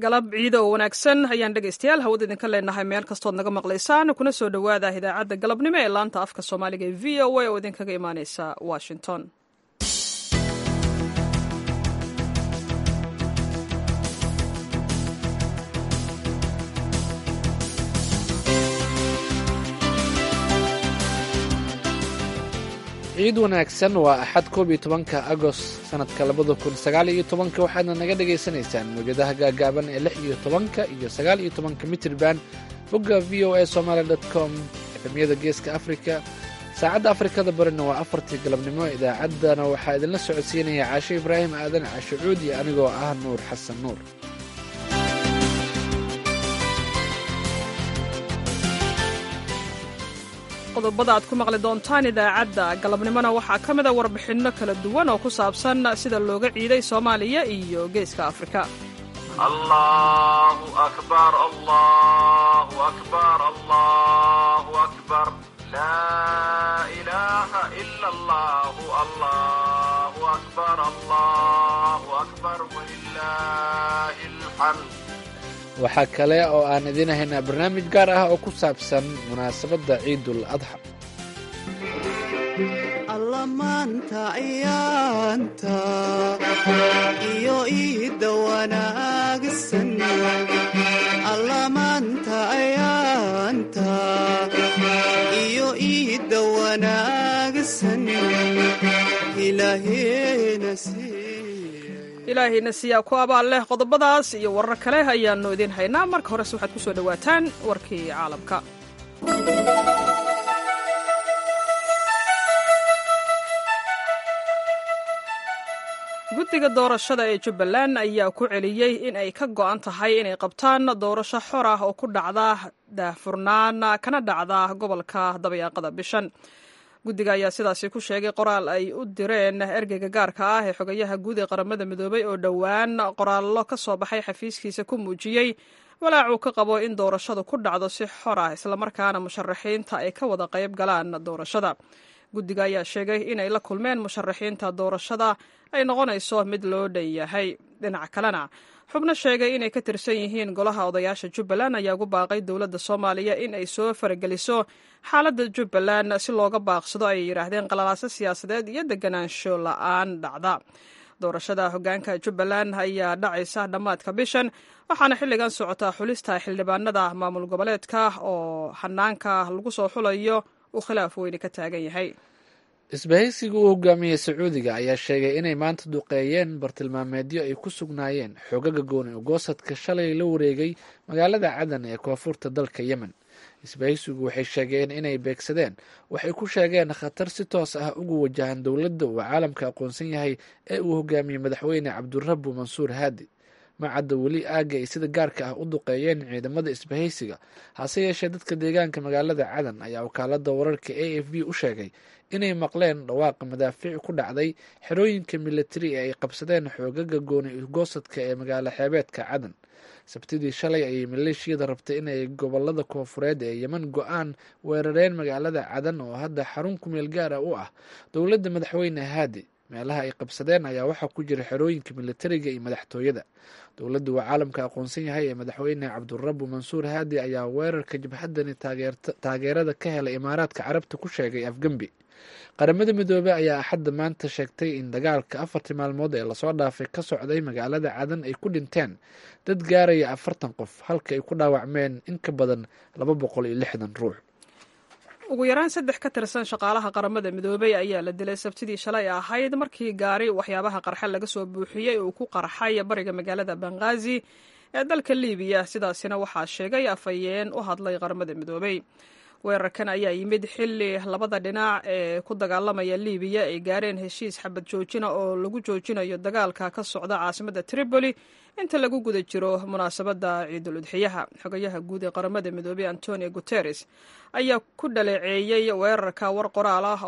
galab ciida oo wanaagsan ayaan dhegaystayaal hawada idinka leenahay meel kastood naga maqlaysaan kuna soo dhowaada idaacadda galabnimo ee laanta afka soomaaliga ee v o a oo idinkaga imaaneysa washington ciid wanaagsan waa axad koob iyo tobanka agost sanadka labada kun sagaal iyo tobanka waxaadna naga dhagaysanaysaan mawjadaha gaagaaban ee lix iyo tobanka iyo sagaal iyo tobanka mitirban bogga v o a somaali dot com efemyada geeska afrika saacadda afrikada barina waa afartii galabnimo idaacaddana waxaa idinla socodsiinaya caashe ibraahim aadan caashe cuud iyo anigoo ah nuur xasan nuur qodobada aad ku maqli doontaan idaacadda galabnimona waxaa ka mida warbixinno kala duwan oo ku saabsan sida looga ciiday soomaaliya iyo geeska afrika allahu akbar allahu akbar allahu akbar laa ilaaha ila allahu allahu akbar allahu akbar walilaahi alxamd waxaa kale oo aan idiin haynaa barnaamij gaar ah oo ku saabsan munaasabadda ciidul adxa allamaanta ayaanta iyo iidda wanaagsan allamaanta ayaanta iyo iidda wanaagsan ilaaheena ilaahayna siyaa ku abaal leh qodobadaas iyo warar kale ayaannu idiin haynaa marka horese waxaad ku soo dhowaataan warkii caalamka guddiga doorashada ee jubbaland ayaa ku celiyey in ay ka go'an tahay inay qabtaan doorasho xor ah oo ku dhacda daahfurnaan kana dhacda gobolka dabayaaqada bishan guddiga ayaa sidaasi ku sheegay qoraal ay u direen ergeyga gaarka ah ee xogayaha guud ee qaramada midoobay oo dhowaan qoraallo ka soo baxay xafiiskiisa ku muujiyey walaacuu ka qabo in doorashadu ku dhacdo si xor ah islamarkaana musharaxiinta ay ka wada qayb galaan doorashada guddiga ayaa sheegay inay la kulmeen musharaxiinta doorashada ay noqonayso mid loo dhan yahay dhinaca kalena xubno sheegay inay ka tirsan yihiin golaha odayaasha jubbaland ayaa ugu baaqay dowladda soomaaliya in ay soo farageliso xaaladda jubbaland si looga baaqsado ayay yidhaahdeen qalalaaso siyaasadeed iyo deganaansho la-aan dhacda doorashada hoggaanka jubbaland ayaa dhacaysa dhammaadka bishan waxaana xilligan socotaa xulista xildhibaanada maamul goboleedka oo hanaanka lagu soo xulayo uu khilaaf weyne ka taagan yahay isbahaysiga uu hogaamiyey sacuudiga ayaa sheegay inay maanta duqeeyeen bartilmaameedyo ay ku sugnaayeen xoogaga gooni ogoosadka shalay la wareegay magaalada cadan ee koonfurta dalka yemen isbahaysigu waxay sheegeen inay beegsadeen waxay ku sheegeen khatar si toos ah ugu wajahan dowladda uu caalamka aqoonsan yahay ee uu hogaamiyey madaxweyne cabdurabu mansuur haadi macadda weli aaga ay sida gaarka ah u duqeeyeen ciidamada isbahaysiga hase yeeshee dadka deegaanka magaalada cadan ayaa wakaalada wararka a f b u sheegay inay maqleen dhawaaqa madaafiic ku dhacday xerooyinka militari ee ay qabsadeen xoogaga gooni goosadka ee magaalo xeebeedka cadan sabtidii shalay ayay maleeshiyada rabtay inay gobolada koonfureed ee yemen go-aan weerareen magaalada cadan oo hadda xarun kumeel gaara u ah dowladda madaxweyne haadi meelaha ay qabsadeen ayaa waxaa ku jira xerooyinka militariga iyo madaxtooyada dowladda uu caalamka aqoonsan yahay ee madaxweyne cabdurabu mansuur haadi ayaa weerarka jabhadani taageerada ka helay imaaraadka carabta ku sheegay afgembi qaramada midoobey ayaa axadda maanta sheegtay in dagaalka afartii maalmood ee lasoo dhaafay ka socday magaalada cadan ay ku dhinteen dad gaaraya afartan qof halka ay ku dhaawacmeen in ka badan laba boqol iyo lixdan ruux ugu yaraan saddex ka tirsan shaqaalaha qaramada midoobey ayaa la dilay sabtidii shalay ahayd markii gaari waxyaabaha qarxa laga soo buuxiyey uu ku qarxay bariga magaalada banghaazi ee dalka libiya sidaasina waxaa sheegay afhayeen u hadlay qaramada midoobey weerarkan ayaa yimid xilli labada dhinac ee ku dagaalamaya libiya ay gaareen heshiis xabad joojina oo lagu joojinayo dagaalka ka socda caasimadda tripoli inta lagu guda jiro munaasabadda ciidul udxiyaha xogayaha guud ee qaramada midoobey antonio guteres ayaa ku dhaleeceeyey weerarka war qoraal ah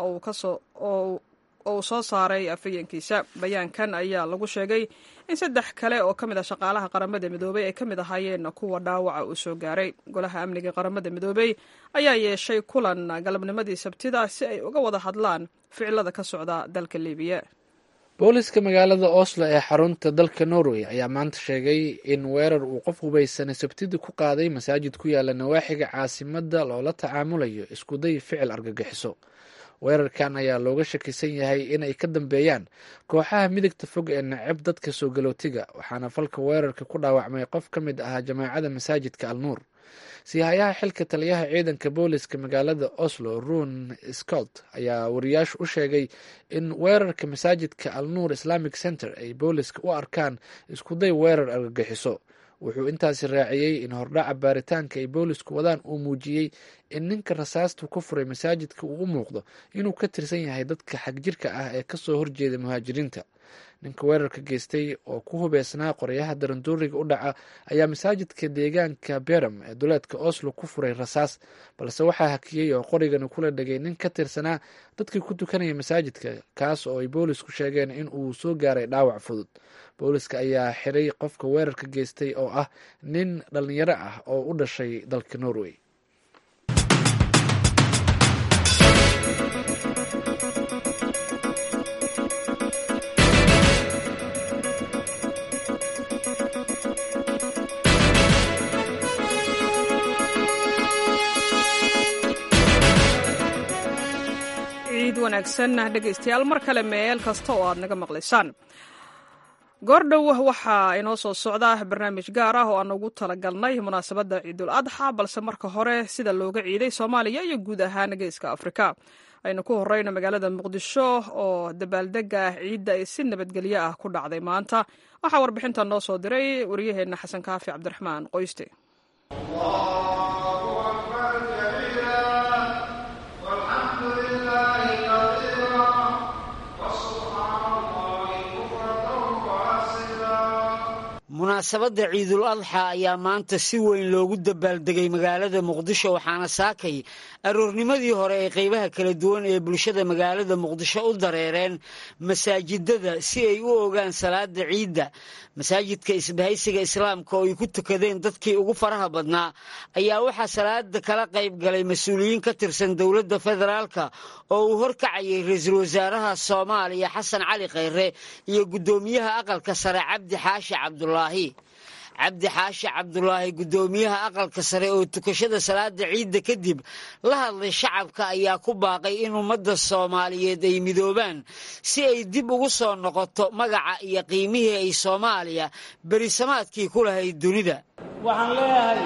oo uu soo saaray afhayeenkiisa bayaankan ayaa lagu sheegay in saddex kale oo ka mid a shaqaalaha qaramada midoobey ay ka mid ahaayeen kuwa dhaawaca uu soo gaaray golaha amniga qaramada midoobey ayaa yeeshay kulan galabnimadii sabtida si ay uga wada hadlaan ficilada ka socda dalka libiya booliska magaalada oslo ee xarunta dalka norway ayaa maanta sheegay in weerar uu qof hubaysanay sabtidii ku qaaday masaajid ku yaala nawaaxiga caasimada loola tacaamulayo iskuday ficil argagixiso weerarkan ayaa looga shakisan yahay inay ka dambeeyaan kooxaha midigta fog ee nacab dadka soo galootiga waxaana falka weerarka ku dhaawacmay qof ka mid ahaa jamaacada masaajidka al nuur siihayaha xilka taliyaha ciidanka booliska magaalada oslo run scott ayaa wariyaashu u sheegay in weerarka masaajidka al nuur islamic center ay booliska u arkaan iskuday weerar argagixiso wuxuu intaasi raaciyey in hordhaca baaritaanka ay boolisku wadaan uu muujiyey in ninka rasaastu ku furay masaajidka uu u muuqdo inuu ka tirsan yahay dadka xagjirka ah ee kasoo horjeeda muhaajiriinta ninka weerarka geystay oo ku hubeysnaa qoryaha daranduuriga u dhaca ayaa masaajidka deegaanka beram ee duleedka oslo ku furay rasaas balse waxaa hakiyey oo qorigani kula dhegay nin ka tirsanaa dadkii ku tukanaya masaajidka kaas oo ay boolisku sheegeen in uu soo gaaray dhaawac fudud booliska ayaa xiray qofka weerarka geystay oo ah nin dhalinyaro ah oo u dhashay dalka norway ciid wanaagsan dhegaystayaal mar kale meel kasta oo aad naga maqlaysaan goordhow waxaa inoo soo socda barnaamij gaar ah oo aan ugu talagalnay munaasabadda ciidul adxa balse marka hore sida looga ciiday soomaaliya iyo guud ahaan geeska afrika aynu ku horeyno magaalada muqdisho oo dabaaldega ciidda ay si nabadgelyo ah ku dhacday maanta waxaa warbixinta noo soo diray waryaheena xasan kaafi cabdiraxmaan qoyste munaasabadda ciidul adxa ayaa maanta si weyn loogu dabaaldegay magaalada muqdisho waxaana saakay aroornimadii hore ee qaybaha kala duwan ee bulshada magaalada muqdisho u dareereen masaajidada si ay u ogaan salaada ciidda masaajidka isbahaysiga islaamka oo ay ku tukadeen dadkii ugu faraha badnaa ayaa waxaa salaada kala qayb galay mas-uuliyiin ka tirsan dowladda federaalka oo uu horkacayay ra-iisul wasaaraha soomaaliya xasan cali khayre iyo guddoomiyaha aqalka sare cabdi xaashi cabdulaahi cabdi xaashi cabdulaahi guddoomiyaha aqalka sare oo tukashada salaada ciidda kadib la hadlay shacabka ayaa ku baaqay in ummadda soomaaliyeed ay midoobaan si ay dib ugu soo noqoto magaca iyo qiimihii ay soomaaliya berisamaadkii ku lahayd dunida waxaan leeyahay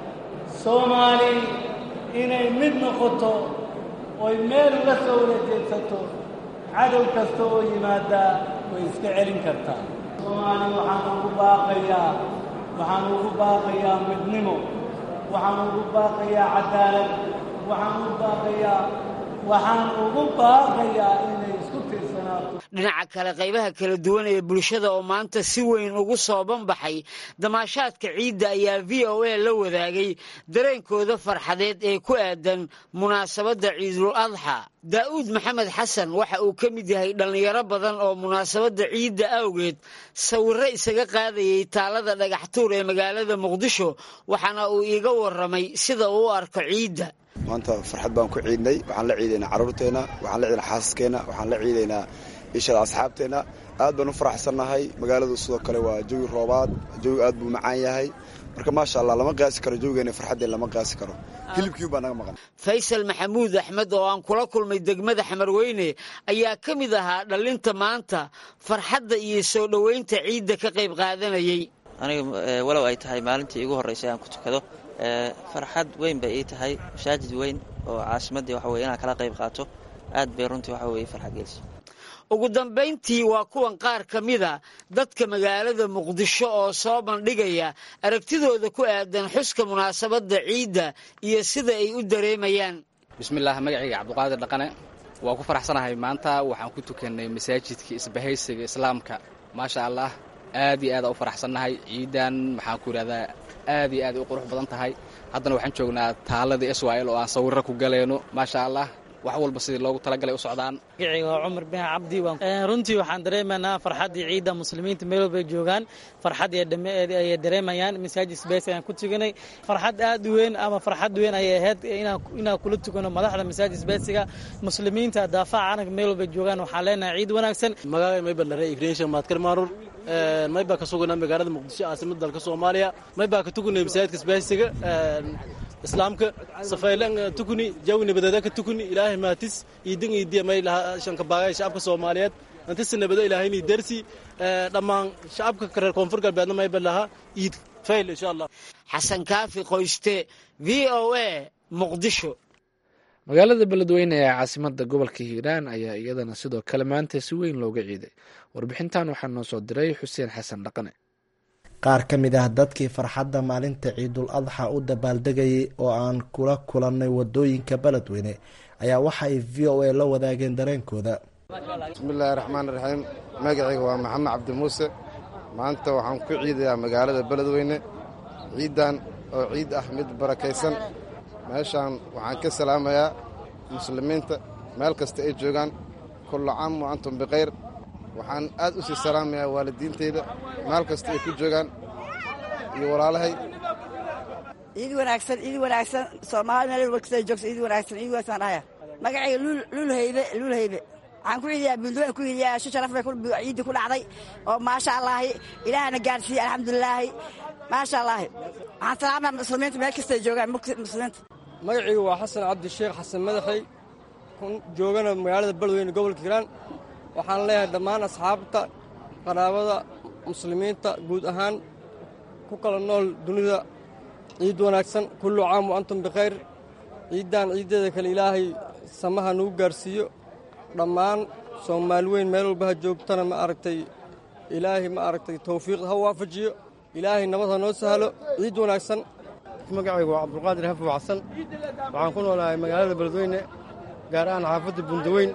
soomaali inay mid noqoto oy meel uga soo wada jeedsato cadow kasta oo yimaadaa way iska celin kartaa soomaali waxaan ugu baaqayaa waxaan ugu baaqayaa midnimo waxaan ugu baaqayaa cadaalad waxaan ugu baaqayaa waxaan ugu baaqayaa inay isku tirsanaato dhinaca kale qaybaha kala duwan ee bulshada oo maanta si weyn ugu soo banbaxay damaashaadka ciidda ayaa v o a la wadaagay dareenkooda farxadeed ee ku aadan munaasabadda ciidul adxa daa'uud maxamed xasan waxa uu ka mid yahay dhallinyaro badan oo munaasabadda ciidda awgeed sawirro isaga qaadayay taalada dhagaxtuur ee magaalada muqdisho waxaana uu iiga warramay sida uu u arko ciidda maanta farxad baan ku ciidnay waxaan la ciidaynaa carruurteenna waxaan la ciidaynaa xaasaskeenna waxaan la ciidaynaa ishada asxaabteenna aad baan u faraxsannahay magaaladu sidoo kale waa jawi roobaad jawi aad buu macaan yahay marka maasha allah lama qiyaasi karo jawigeena farxaddeen lama qiyaasi karo hilibkiin baa naga maqan faysal maxamuud axmed oo aan kula kulmay degmada xamarweyne ayaa ka mid ahaa dhallinta maanta farxadda iyo soo dhoweynta ciidda ka qayb qaadanayay aniga walow ay tahay maalintii iigu horraysay aan ku tukado farxad weyn bay ii tahay masaajid weyn oo caasimaddii waxa weye inaan kala qayb qaato aad bay runtii waxa weye farxad gelisa ugu dambayntii waa kuwan qaar ka mida dadka magaalada muqdisho oo soo bandhigaya aragtidooda ku aadan xuska munaasabadda ciidda iyo sida ay u dareemayaan bismillaah magacayga cabduqaadir dhaqane waa ku faraxsanahay maanta waxaan ku tukannay masaajidka isbahaysiga islaamka maasha allah aad iyo aada u faraxsannahay ciidan maxaan ku idhahdaa aad iyo aad u qurux badan tahay haddana waxaan joognaa taaladii israel oo aan sawirro ku galayno maasha allah wax walba sidii loogu talagalay u socdaan magacayga waa cumar bin cabdi runtii waxaan dareemaynaa farxaddii ciidda muslimiinta meel walbay joogaan farxad ayay dareemayaan masaajid sbeys ayaan ku tukanay farxad aad u weyn ama farxad weyn ayay ahayd inaan kula tukano madaxda masaajid sbeysiga muslimiinta daafaca calanka meel walbay joogaan waxaan leenahay ciid wanaagsan magacay mayba dhare igreenshan maadkar maarur may baa ka suganaa magaalada muqdisho caasimada dalka soomaaliya may baa ka tukanay masaajidka sbeysiga islaamka safaylan tukuni jawi nabadeeda ka tukuni ilaahay maatis iidin iidiya may lahaa shanka baagay shacabka soomaaliyeed antisi nabado ilaahayni dersi dhammaan shacabka reer koonfur galbeedna mayba lahaa iid fayl insha allah xasan kaafi qoyste v o a muqdisho magaalada beledweyne ee caasimada gobolka hiiraan ayaa iyadana sidoo kale maanta si weyn looga ciiday warbixintan waxaa noo soo diray xuseen xasan dhaqane qaar ka mid ah dadkii farxadda maalinta ciidul adxa u dabaaldegayay oo aan kula kulannay wadooyinka beledweyne ayaa waxa ay v o a la wadaageen dareenkooda bismillaahi raxmaani raxiim magacayga waa maxamed cabdi muuse maanta waxaan ku ciidayaa magaalada beledweyne ciiddan oo ciid ah mid barakaysan meeshaan waxaan ka salaamayaa muslimiinta meel kasta ay joogaan kullu caam wa antum bikhayr waxaan aad u sii salaamayaa waalidiintayda meel kasta ay ku joogaan iyo walaalahay ciid wanaagsan ciid wanaagsan soomaali meel walkasta joogto ciid wanaagsan ciid wanaagsan dhahaya magacayga luul haybe luul haybe waxaan ku ciidiyaa bunduwan ku ciidiyaa shi sharaf bay ciiddi ku dhacday oo maasha allaahi ilaahana gaadhsiiyey alxamdulilaahi maasha allaahi waxaan salaamaya muslimiinta meel kasta ay joogaan muslimiinta magacaygu waa xasan cabdisheekh xasan madaxey joogana magaalada beledweyne gobolka hiiraan waxaan leeyahay dhammaan asxaabta qaraabada muslimiinta guud ahaan ku kala nool dunida ciid wanaagsan kullu caam wa antum bikhayr ciiddan ciiddeeda kale ilaahay samaha nagu gaarsiiyo dhammaan soomaali weyn meel walba ha joogtana ma aragtay ilaahay ma aragtay tawfiiq ha waafajiyo ilaahay nabad ha noo sahlo ciid wanaagsan magacaygu waa cabdulqaadir hafi wacsan waxaan ku noolahay magaalada beledweyne gaar ahaan xaafadda bundaweyn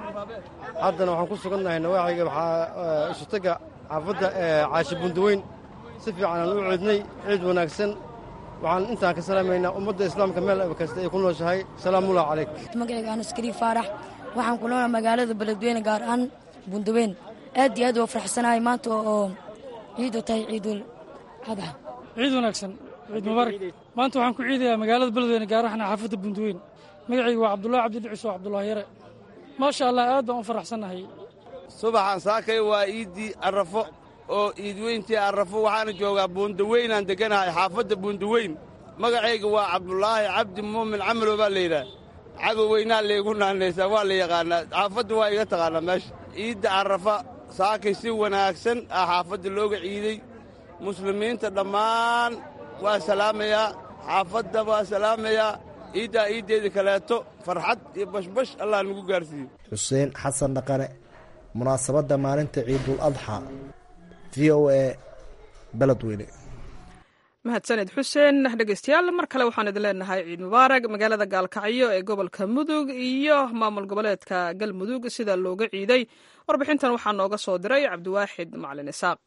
haddana waxaan ku sugannahay nawaaxiga waxaa isutaga xaafadda caashi bundaweyn si fiican aan u ciidnay ciid wanaagsan waxaan intaan ka salaamaynaa ummadda islaamka meel kasta ay ku nooshahay salaamullahi calayk magacayga anas kariif faarax waxaan ku noolaa magaalada beledweyne gaar ahaan bundaweyn aad iyo aad waa farxsanahay maanta oo ciidu tahay ciidul adxa ciid wanaagsan ciid mubaarak maanta waxaan ku ciidayaa magaalada beledweyne gaar ahaan xaafadda bundaweyn magacaygu waa cabdullahi cabdidhicis oo cabdullahi yare maasha allah aad baan u faraxsannahay subaxaan saakay waa iiddii arrafo oo iidweyntii arrafo waxaana joogaa buundaweynaan degganahay xaafadda buundaweyn magacayga waa cabdulaahi cabdi muumin camalo baa layidhaah cagoweynaa laygu naanaysaa waa la yaqaannaa xaafadda waa iga taqaannaa meesha ciidda arrafa saakay si wanaagsan ah xaafadda looga ciiday muslimiinta dhammaan waa salaamayaa xaafadda waa salaamayaa ciiddaa iiddeeda kaleeto farxad iyo bashbash allah nagu gaarsiiyo xuseen xasan dhaqane munaasabadda maalinta ciidul adxa v o a beledweyne mahadsaned xuseen dhegeystayaal mar kale waxaan idin leenahay ciid mubaarag magaalada gaalkacyo ee gobolka mudug iyo maamul goboleedka galmudug sida looga ciiday warbixintan waxaa nooga soo diray cabdiwaaxid macalin isaaq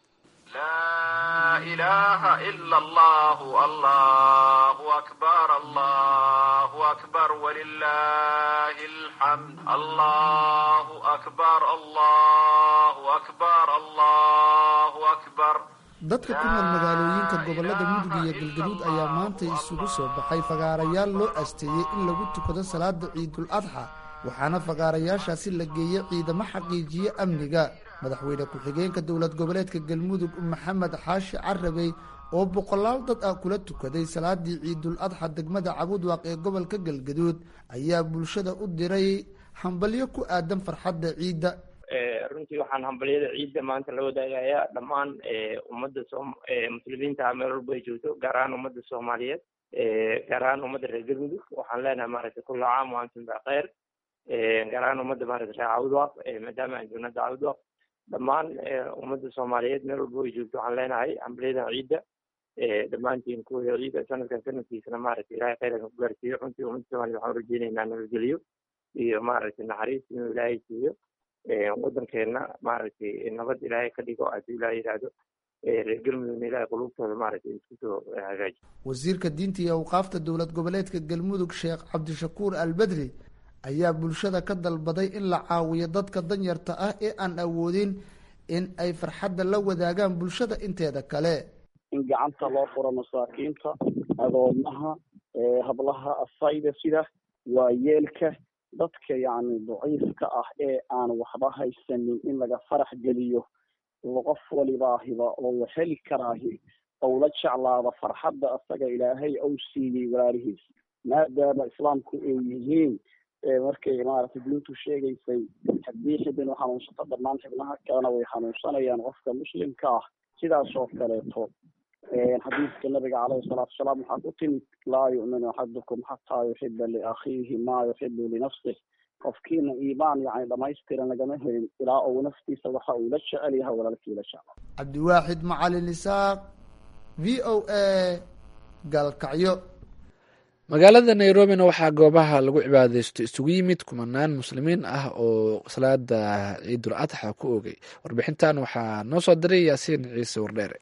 لا إله إلا الله الله أكبر الله أكبر ولله الحمد الله أكبر الله أكبر الله أكبر dadka ku nool magaalooyinka gobollada mudug iyo galgaduud ayaa maanta isugu soo baxay fagaarayaal loo asteeyey in lagu tukado salaada ciidul adxa waxaana fagaarayaashaasi la geeyey ciidamo xaqiijiye amniga madaxweyne ku-xigeenka dowlad goboleedka galmudug maxamed xaashi carabey oo boqolaal dad ah kula tukaday salaadii ciidul adxa degmada cabudwaaq ee gobolka galgaduud ayaa bulshada u diray hambalyo ku aadan farxadda ciidda runtii waxaan hambalyada ciidda maanta la wadaagayaa dhammaan ummadda muslimiinta meel walba ay joogto gaar ahaan ummadda soomaaliyeed gaar ahaan ummadda reer galmudug waxaan leenahay maaragtay kulla caam wa antum bikeyr gaar ahaan ummadda maaragtay reer cabudwaaq maadaama aan joogna cabudwaaq dhammaan ummadda soomaaliyeed meel walba ay joogto waxaan leenahay hambalyadan ciidda dhammaantiin kuwada ciidda sanadkan sanadkiisana maaragtay ilahay khayranka ku gaarsiiyo runtii ummadda soomaaliyed waxaan urajeynaynaa nabadgeliyo iyo maaragtay naxariis inuu ilaahay siiyo waddankeenna maaragtay nabad ilaahay ka dhigo haddii ilaahay yidhaahdo reer galmudugna ilaahay qulubtooda maaragtay isku soo hagaaji wasiirka diinta iyo awqaafta dowlad goboleedka galmudug sheekh cabdishakuur albedri ayaa bulshada ka dalbaday in la caawiyo dadka danyarta ah ee aan awoodin in ay farxadda la wadaagaan bulshada inteeda kale in gacanta loo furo masaakiinta adoomaha hablaha asayda sida waayeelka dadka yacni daciifka ah ee aan waxba haysanin in laga farax geliyo qof walibaahiba oo heli karaahi ou la jeclaado farxadda asaga ilaahay ou siiyey walaalihiis maadaama islaamku ay yihiin markay maaragtay diintu sheegaysay haddii xibin u xanuunsato dhammaan xibnaha kalena way xanuunsanayaan qofka muslimka ah sidaas oo kaleeto xadiiska nabiga caleyhi salaatu wasalaam waxaa ku timid laa yu'minu axadukum xataa yuxiba liakhiihi maa yuxibu linafsih qofkiina iimaan yacni dhamaystiran lagama helin ilaa uu naftiisa waxa uu la jecel yahay walaalkii la jecla cabdiwaaxid macalin isaaq v o a gaalkacyo magaalada nairobina waxaa goobaha lagu cibaadeysto isugu yimid kumanaan muslimiin ah oo salaada ciidul adxa ku oogay warbixintan waxaa noo soo diray yaasiin ciise wardheere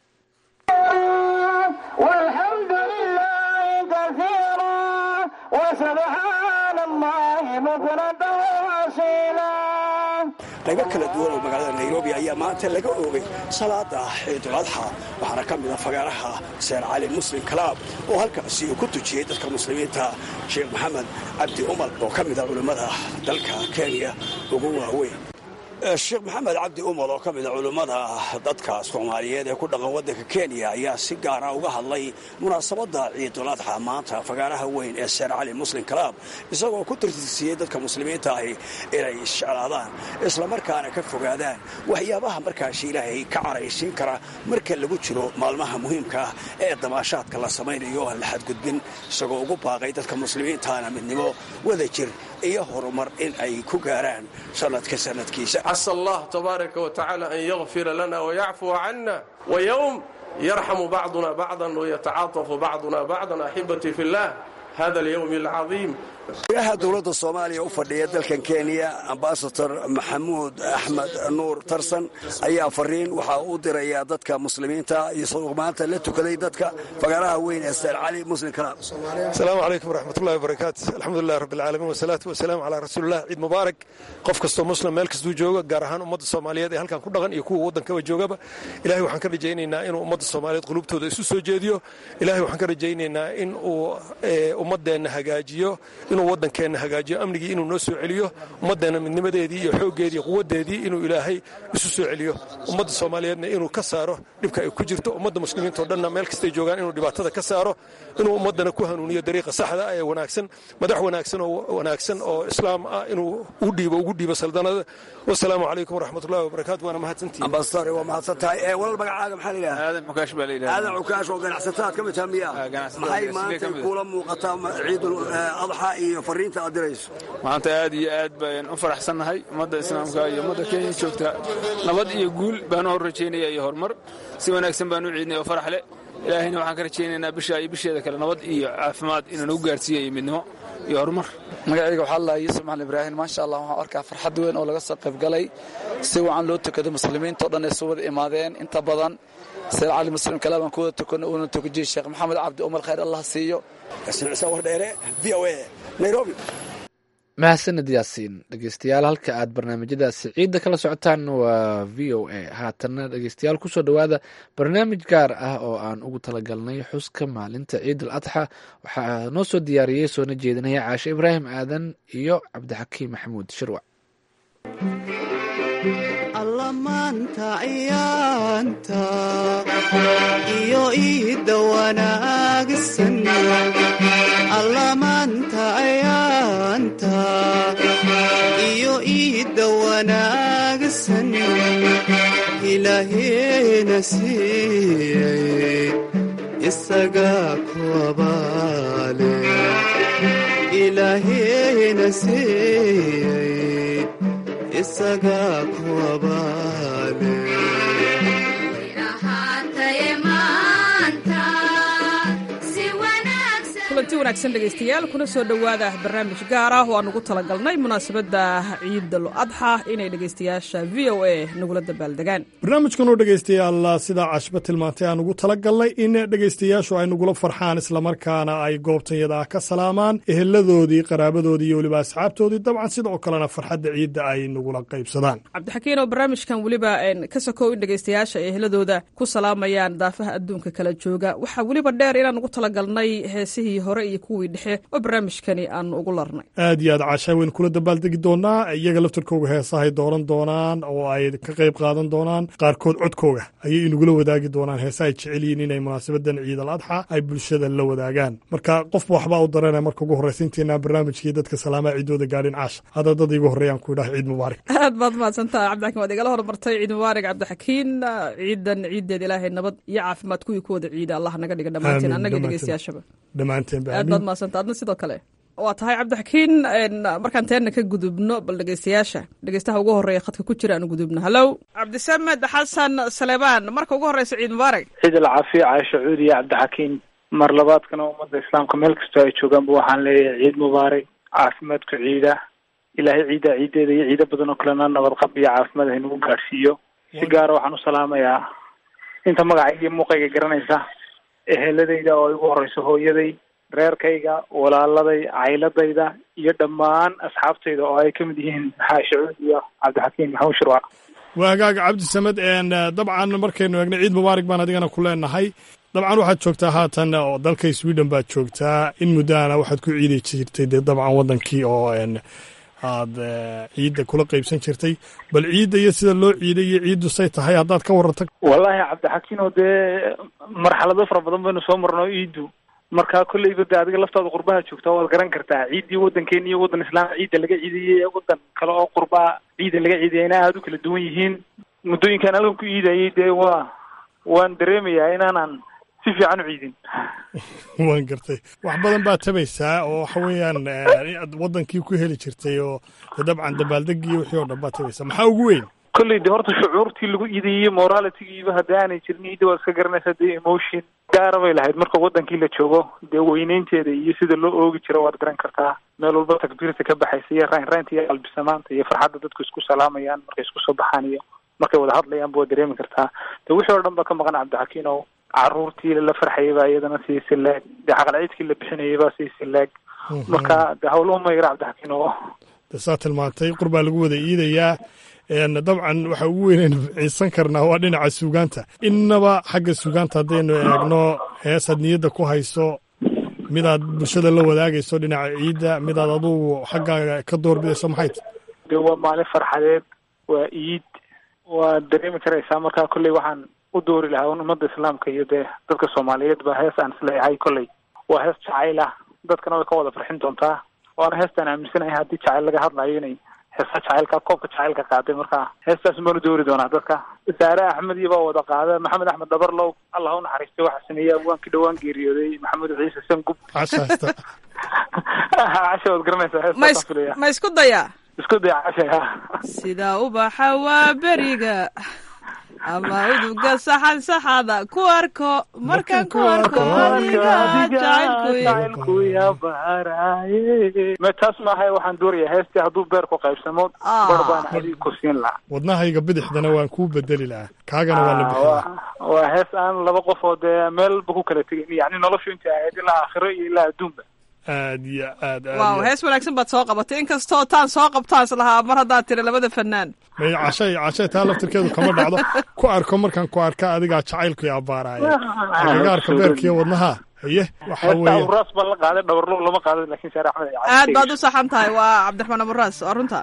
qaybo kala duwan oo magaalada nairobi ayaa maanta laga oogay salaada ciidul adxa waxaana ka mid a fagaaraha seer cali muslim kalaab oo halkaasi uu ku tujiyey dadka muslimiinta sheekh maxamed cabdi umar oo ka mid a culimmada dalka kenya ugu waaweyn sheekh maxamed cabdi umar oo ka mid a culimmada dadka soomaaliyeed ee ku dhaqan waddanka kenya ayaa si gaara uga hadlay munaasabadda ciidul adxa maanta fagaaraha weyn ee seer cali muslim kalaab isagoo ku tirtirsiiyey dadka muslimiinta ahi inay isjeclaadaan islamarkaana ka fogaadaan waxyaabaha markaasi ilaahay ka caraysiin kara marka lagu jiro maalmaha muhiimka ah ee damaashaadka la samaynayo aan la xadgudbin isagoo ugu baaqay dadka muslimiintaana midnimo wada jir iyo horumar in ay ku gaaraan sanadka sanadkiisa عسى الله تبارك وتعالى أن يغفر لنا ويعفو عنا ويوم يرحم بعضنا بعضا ويتعاطف بعضنا بعضا أحبتي في الله هذا اليوم العظيم ilaha dowladda soomaaliya u fadhiya dalkan kenya ambasador maxamuud axmed nuur tarsan ayaa fariin waxaa u dirayaa dadka muslimiinta isagoo maanta la tukaday dadka fagaaraha weyn ee seer cali muslim kalaab asalaamu calaykum waraxmatullahi wabarakaatu alxamdulilah rabbilcaalamiin wasalaatu wasalaamu calaa rasuulilah ciid mubaarak qof kastoo muslim meel kastuu jooga gaar ahaan ummadda soomaaliyeed ee halkan ku dhaqan iyo kuwa waddankaba joogaba ilahay waxaan ka rajaynaynaa inuu ummadda soomaaliyeed qulubtooda isu soo jeediyo ilahay waxaan ka rajaynaynaa in uu ummaddeenna hagaajiyo inuu waddankeenna hagaajiyo amnigii inuu noo soo celiyo ummaddeenna midnimadeedii iyo xooggeedii iyo quwaddeedii inuu ilaahay isu soo celiyo ummadda soomaaliyeedna inuu ka saaro dhibka ay ku jirto ummadda muslimiintao dhanna meel kastay joogaan inuu dhibaatada ka saaro inuu ummaddana ku hanuuniyo dariiqa saxda ah ee wanaagsan madax wanaagsan oo wanaagsan oo islaam ah inuu u dhiibo ugu dhiibo saldanada wasalaamu calaykum waraxmatullahi wabarakaatu waana mahadsantihin ambasador waa mahadsan tahay ee walal magacaaga maxaa la yidhaha aadan xukaash baa la yidhaha aadan xukaash oo ganacsataad ka mid taha miya maxay maanta kuula muuqataa ciidul adxa iyo fariinta aad dirayso maanta aad iyo aad baan u faraxsannahay ummadda islaamka iyo ummadda kenya joogta nabad iyo guul baan u hor rajaynaya iyo horumar si wanaagsan baan u ciidnay oo farax leh ilaahayna waxaan ka rajaynaynaa bisha iyo bisheeda kale nabad iyo caafimaad inuu nagu gaarsiiya iyo midnimo iyo horumar magacayga waxaa la yuusuf maxal ibraahim maasha allah waxaan arkaa farxad weyn oo laga soo qayb galay si wacan loo tukado muslimiinta o dhan ay soo wada imaadeen inta badan seer cali muslim kale baan ku wada tukano uuna tukajiyey sheekh maxamed cabdi umar khayr allah siiyo yaasiin wardheere v o a nairobi mahadsanid yaasiin dhegeystayaal halka aad barnaamijyadaasi ciidda kala socotaan waa v o a haatanna dhegeystayaal kusoo dhowaada barnaamij gaar ah oo aan ugu talagalnay xuska maalinta ciid al adxa waxaa noo soo diyaariyey soona jeedinaya caashe ibraahim aadan iyo cabdixakiim maxamuud shirwac allamaanta ciyaanta iyo iidda wanaagsan allamaanta ciyaanta iyo iidda wanaagsan ilaaheena siiyey isagaa ku abaale ilaaheena siiyey isagaa ku abaale kulanti wanaagsan dhegaystayaal kuna soo dhowaada barnaamij gaar ah oo aan ugu talagalnay munaasabadda ciidal adxa inay dhegaystayaasha v o a nagula dabaaldegaan barnaamijkan oo dhegaystayaal sidaa cashba tilmaantay aan ugu talagalnay in dhegaystayaashu ay nagula farxaan islamarkaana ay goobtanyada ah ka salaamaan eheladoodii qaraabadoodii iyo weliba asxaabtoodii dabcan sidoo kalena farxadda ciidda ay nagula qaybsadaan cabdixakiin oo barnaamijkan weliba ka sokow in dhegaystayaasha ay ehladooda ku salaamayaan daafaha adduunka kala jooga waxaa weliba dheer inaan ugu talagalnay heesihii hore iyo kuwii dhexe oo barnaamijkani aan ugu larnay aad iyo aad caashaa waynu kula dabaaldegi doonaa iyaga laftarkooga heesahay dooran doonaan oo ay ka qayb qaadan doonaan qaarkood codkooga ayay inagula wadaagi doonaan heesa ay jecel yihiin inay munaasabadan ciidal adxa ay bulshada la wadaagaan marka qofba waxbaa u dareena marka ugu horreysa intaynaa barnaamijkii dadka salaamaha ciidooda gaadhin caasha hadda dad igu horreeyaan ku idhaha ciid mubaarak aad baad mahadsantaha cabdixakiin waad igala hormartay ciid mubaarak cabdixakiin ciidan ciiddeed ilaahay nabad iyo caafimaad kuwii ku wada ciida allah naga dhiga dhammaanteen annaga dhegeystayaashaba dhammaanteen aad baad mahadsanta adna sidoo kale waa tahay cabdixakiin markaan teenna ka gudubno bal dhegeystayaasha dhegeystaha ugu horreeya khadka ku jira aan gudubno hallow cabdisamed xasan saleebaan marka ugu horreysa ciid mubaarak ciid alcaafiya caasha cuudi iyo cabdixakiin mar labaadkana ummadda islaamka meel kastoo ay joogaanba waxaan leeyahay ciid mubaarak caafimaadku ciida ilaahay ciidda ciiddeeda iyo ciido badan oo kalena nabadqab iyo caafimaad haynagu gaadhsiiyo si gaara waxaan u salaamayaa inta magacayga iyo muuqayga garanaysa eheladayda oo ay ugu horeyso hooyaday reerkayga walaaladay cayladayda iyo dhammaan asxaabtayda oo ay ka mid yihiin xaasha cuud iyo cabdixakiin maxamuud shirwac waa hagaaga cabdisamed dabcan markaynu eegna ciid mubaarak baan adigana ku leenahay dabcan waxaad joogtaa haatan oo dalka sweden baad joogtaa in muddahana waxaad ku ciidi jirtay dee dabcan waddankii oo aad ciidda kula qaybsan jirtay bal ciidda iyo sida loo ciiday iyo ciiddu say tahay haddaad ka warranta wallaahi cabdixakiin oo dee marxalado fara badan baynu soo marno ciiddu marka kolleyba de adiga laftaada qurbaha joogtaa waad garan kartaa ciiddii waddankeena iyo waddan islaamka ciidda laga ciidayay waddan kale oo qurbaa ciidda laga ciidayana aada u kala duwan yihiin muddooyinkaan halkan ku ciidayay dee waa waan dareemayaa inaanan si fiican u ciidin waan gartay wax badan baad tabaysaa oo waxa weeyaan aad waddankii ku heli jirtay oo de dabcan dabaaldegii wixii oo dhan baad tabaysaa maxaa ugu weyn kolley de horta shucuurtii lagu iidayey moralitygiiba haddii aanay jirin ciidda waad iska garanaysaa dee emotion gaara bay lahayd marka waddankii la joogo dee weyneynteeda iyo sida loo oogi jiro waad garan kartaa meel walba takbiirta ka baxaysa iyo raynraynta iyo qalbisamaanta iyo farxadda dadku isku salaamayaan markay isku soo baxaan iyo markay wada hadlayaanba waad dareemi kartaa de wixii oo dhan ba ka maqan cabdixakiin oo caruurtii la farxayay baa iyadana sii silaag dee caqalciidkii la bixinayay baa sii silaag marka de hawluhu ma yara cabdixakiin oo de saa tilmaantay qurbaa lagu wada iidayaa dabcan waxa ugu weynaynu ciisan karnaa waa dhinaca suugaanta innaba xagga suugaanta haddaynu eegno heesaad niyadda ku hayso midaad bulshada la wadaagayso dhinaca ciidda midaad adugu xaggaaga ka doorbidayso maxay ta de waa maalin farxadeed waa iid waad dareemi karaysaa marka kolley waxaan u doori lahaa un ummadda islaamka iyo dee dadka soomaaliyeed ba hees aan isleeyahay kolley waa hees jacayl ah dadkana way ka wada farxin doontaa waana heestaan aaminsanahay haddii jacayl laga hadlayo inay heesa jacaylka koobka jacaylka qaaday marka heestaas baanu doori doonaa dadka saare axmed iyo baa wada qaada maxamed axmed dhabarlow allah u naxariistay waxaa sameeyey abwaankii dhowaan geeriyooday maxamed ciise sangub casha waad garanaysaa heestaas filaya ma isku dayaa isku daya casha sida ubaxa waa beriga ama uduga saxan saxada ku arko markaan ku arko adiga me taas maahay waxaan doorayaa heestii hadduu beerku qaybsamo bar baan adiga ku siin lahaa wadnahayga bidixdana waan kuu bedeli lahaa kaagana waa la bixiyaa waa hees aan laba qof oo dee meelba ku kala tegin yani noloshu intay ahayd ilaa aakhiro iyo ilaa adduunba aad iyo aad waaw hees wanaagsan baad soo qabatay inkastoo taan soo qabtaas lahaa mar haddaad tiri labada fanaan may cashay cashay taa laftirkeedu kama dhacdo ku arko markaan ku arka adigaa jacaylku abaaraya agagaarka beerkiiyo wadnaha haye waxa weeye aburaas baa la qaaday dhabarlo lama qaaday laakiin saare axmed aad baad u saxan tahay waa cabdiraxmaan aburaas waa runta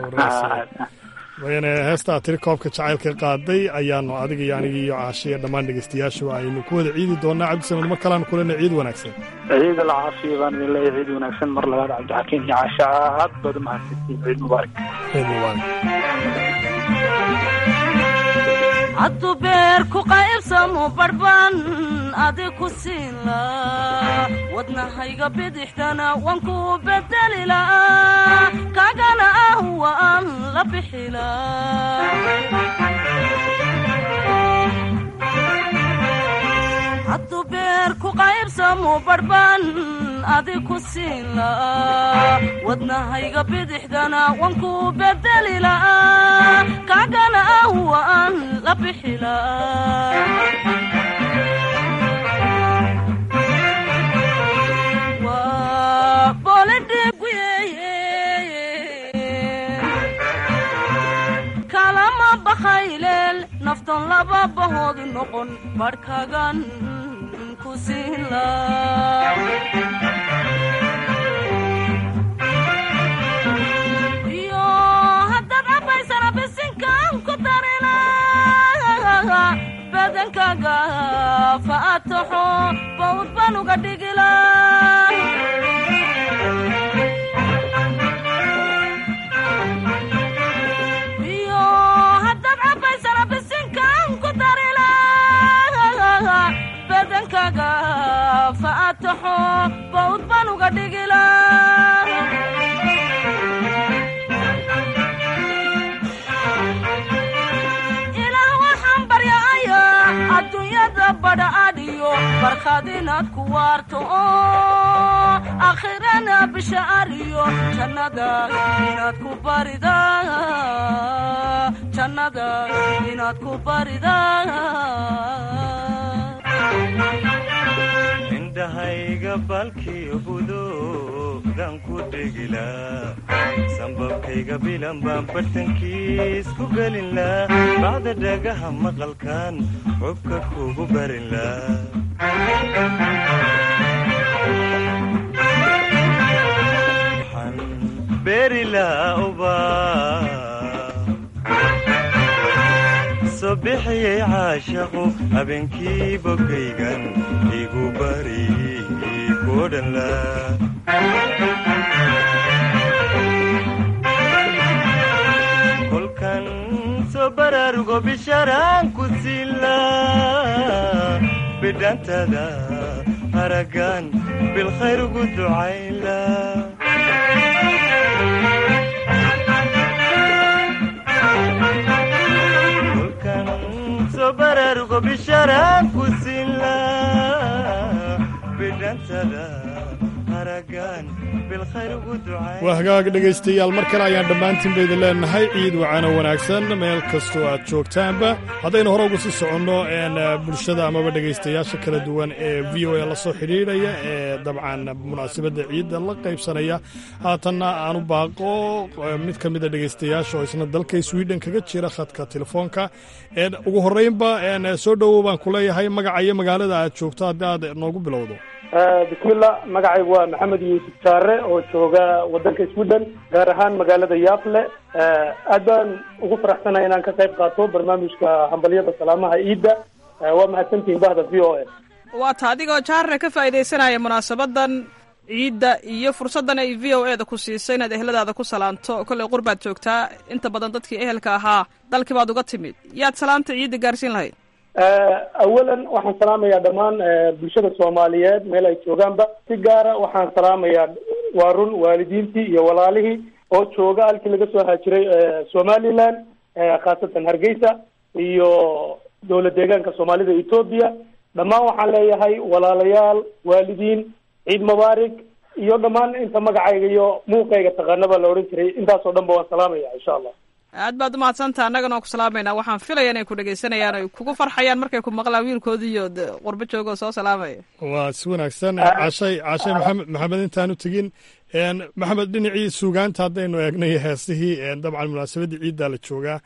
wayna heestaa tiri koobka jacaylka qaaday ayaanu adiga iyo aniga iyo caasha iyo dhammaan dhegeystayaashu aynu ku wada ciidi doonaa cabdisamed mar kaleanu kulena ciid wanaagsan ciid alcaafiya baan idin leeyahay ciid wanaagsan mar labaad cabdixakiin iyo caasha aad baad umahadsantiin ciid mubaarak ciid mubaarak hadduu beer ku qaybsamo barbaan adi ku siin laa wadnahayga bidixdana waan ku bedeli laa kaagana ah waan la bixi hadduu beer ku qaybsamo barbaan adi ku siin la'aa wadnahayga bidixdana waan ku bedeli la'aa kaagana ah waan la bixi la'aa waa boolidhiguyeeye kalama bakhayleel naftan laba bahoodi noqon badhkagan ku siin laa iyo haddaad cabbaysana bisinkaan ku darila badankaaga faataxo bawd baan uga dhigila iyo haddaad cabbaysana bisinkaan ku darila badankaaga faataxo bawd baan uga dhigila ilaah waxaan baryacayaa adduunyada badha adhiyo barkhad inaad ku waarto oo aakhirana bisha ariyo jannada inaad ku barida jannada inaad ku barida indhahayga balkiyo budoodan ku dhegilaa sambabkayga bilan baan bartankiis ku gelinlaa bacda dhagaha maqalkan xubka kugu barinlaa waxaan beerilaa ubaa soo bixiyey caashaqu habeenkii bogaygan igu bari kodhanla kolkan soo baraarugo bisharaan ku siila bidhantada haragan bilkhayr ugu ducayla soo baraarugo bisharaan ku siila bidhantada haragan bilkhayr ugu ducay waa hagaag dhegaystayaal mar kale ayaan dhammaantiinba idin leenahay ciid wacano wanaagsan meel kastoo aad joogtaanba haddaynu hore ugu sii soconno bulshada amaba dhegaystayaasha kala duwan ee v o a la soo xidhiidhaya ee dabcan munaasabadda ciidda la qaybsanaya haatanna aanu baaqo mid ka mida dhegaystayaasha oo isna dalka sweden kaga jira khadka telefoonka ugu horreynba soo dhowow baan ku leeyahay magaca iyo magaalada aad joogto haddii aad noogu bilowdo bismillah magacaygu waa maxamed yuusuf jaare oo jooga wadanka sweden gaar ahaan magaalada yafle aad baan ugu faraxsanahay inaan ka qayb qaato barnaamijka hambalyada salaamaha ciidda waa mahadsantihin bahda v o a waa ta adigoo jaare ka faa'iidaysanaya munaasabadan ciidda iyo fursaddan ay v o e da ku siisay inaad eheladaada ku salaanto kollay qurbaad joogtaa inta badan dadkii ehelka ahaa dalkii baad uga timid yaad salaanta ciidda gaarsiin lahayd awalan waxaan salaamayaa dhammaan bulshada soomaaliyeed meel ay joogaanba si gaara waxaan salaamayaa waa run waalidiintii iyo walaalihii oo jooga halkii laga soo haajiray somaliland khaasatan hargeysa iyo dowlad deegaanka soomaalida etoobiya dhammaan waxaan leeyahay walaalayaal waalidiin ciid mubaarig iyo dhammaan inta magacayga iyo muuqayga taqaanaba la odhan jiray intaasoo dhan ba waan salaamaya insha allah aad baad umahadsantaha annagana waan ku salaamaynaa waxaan filaya inay ku dhegaysanayaan ay kugu farxayaan markay ku maqlaan wiilkoodii iyo qurbo jooga oo soo salaamaya waa si wanaagsan cashay cashay maxamed maxamed intaanu tegin maxamed dhinacii suugaanta haddaynu eegnay heesihii dabcan munaasabaddii ciiddaa la joogaa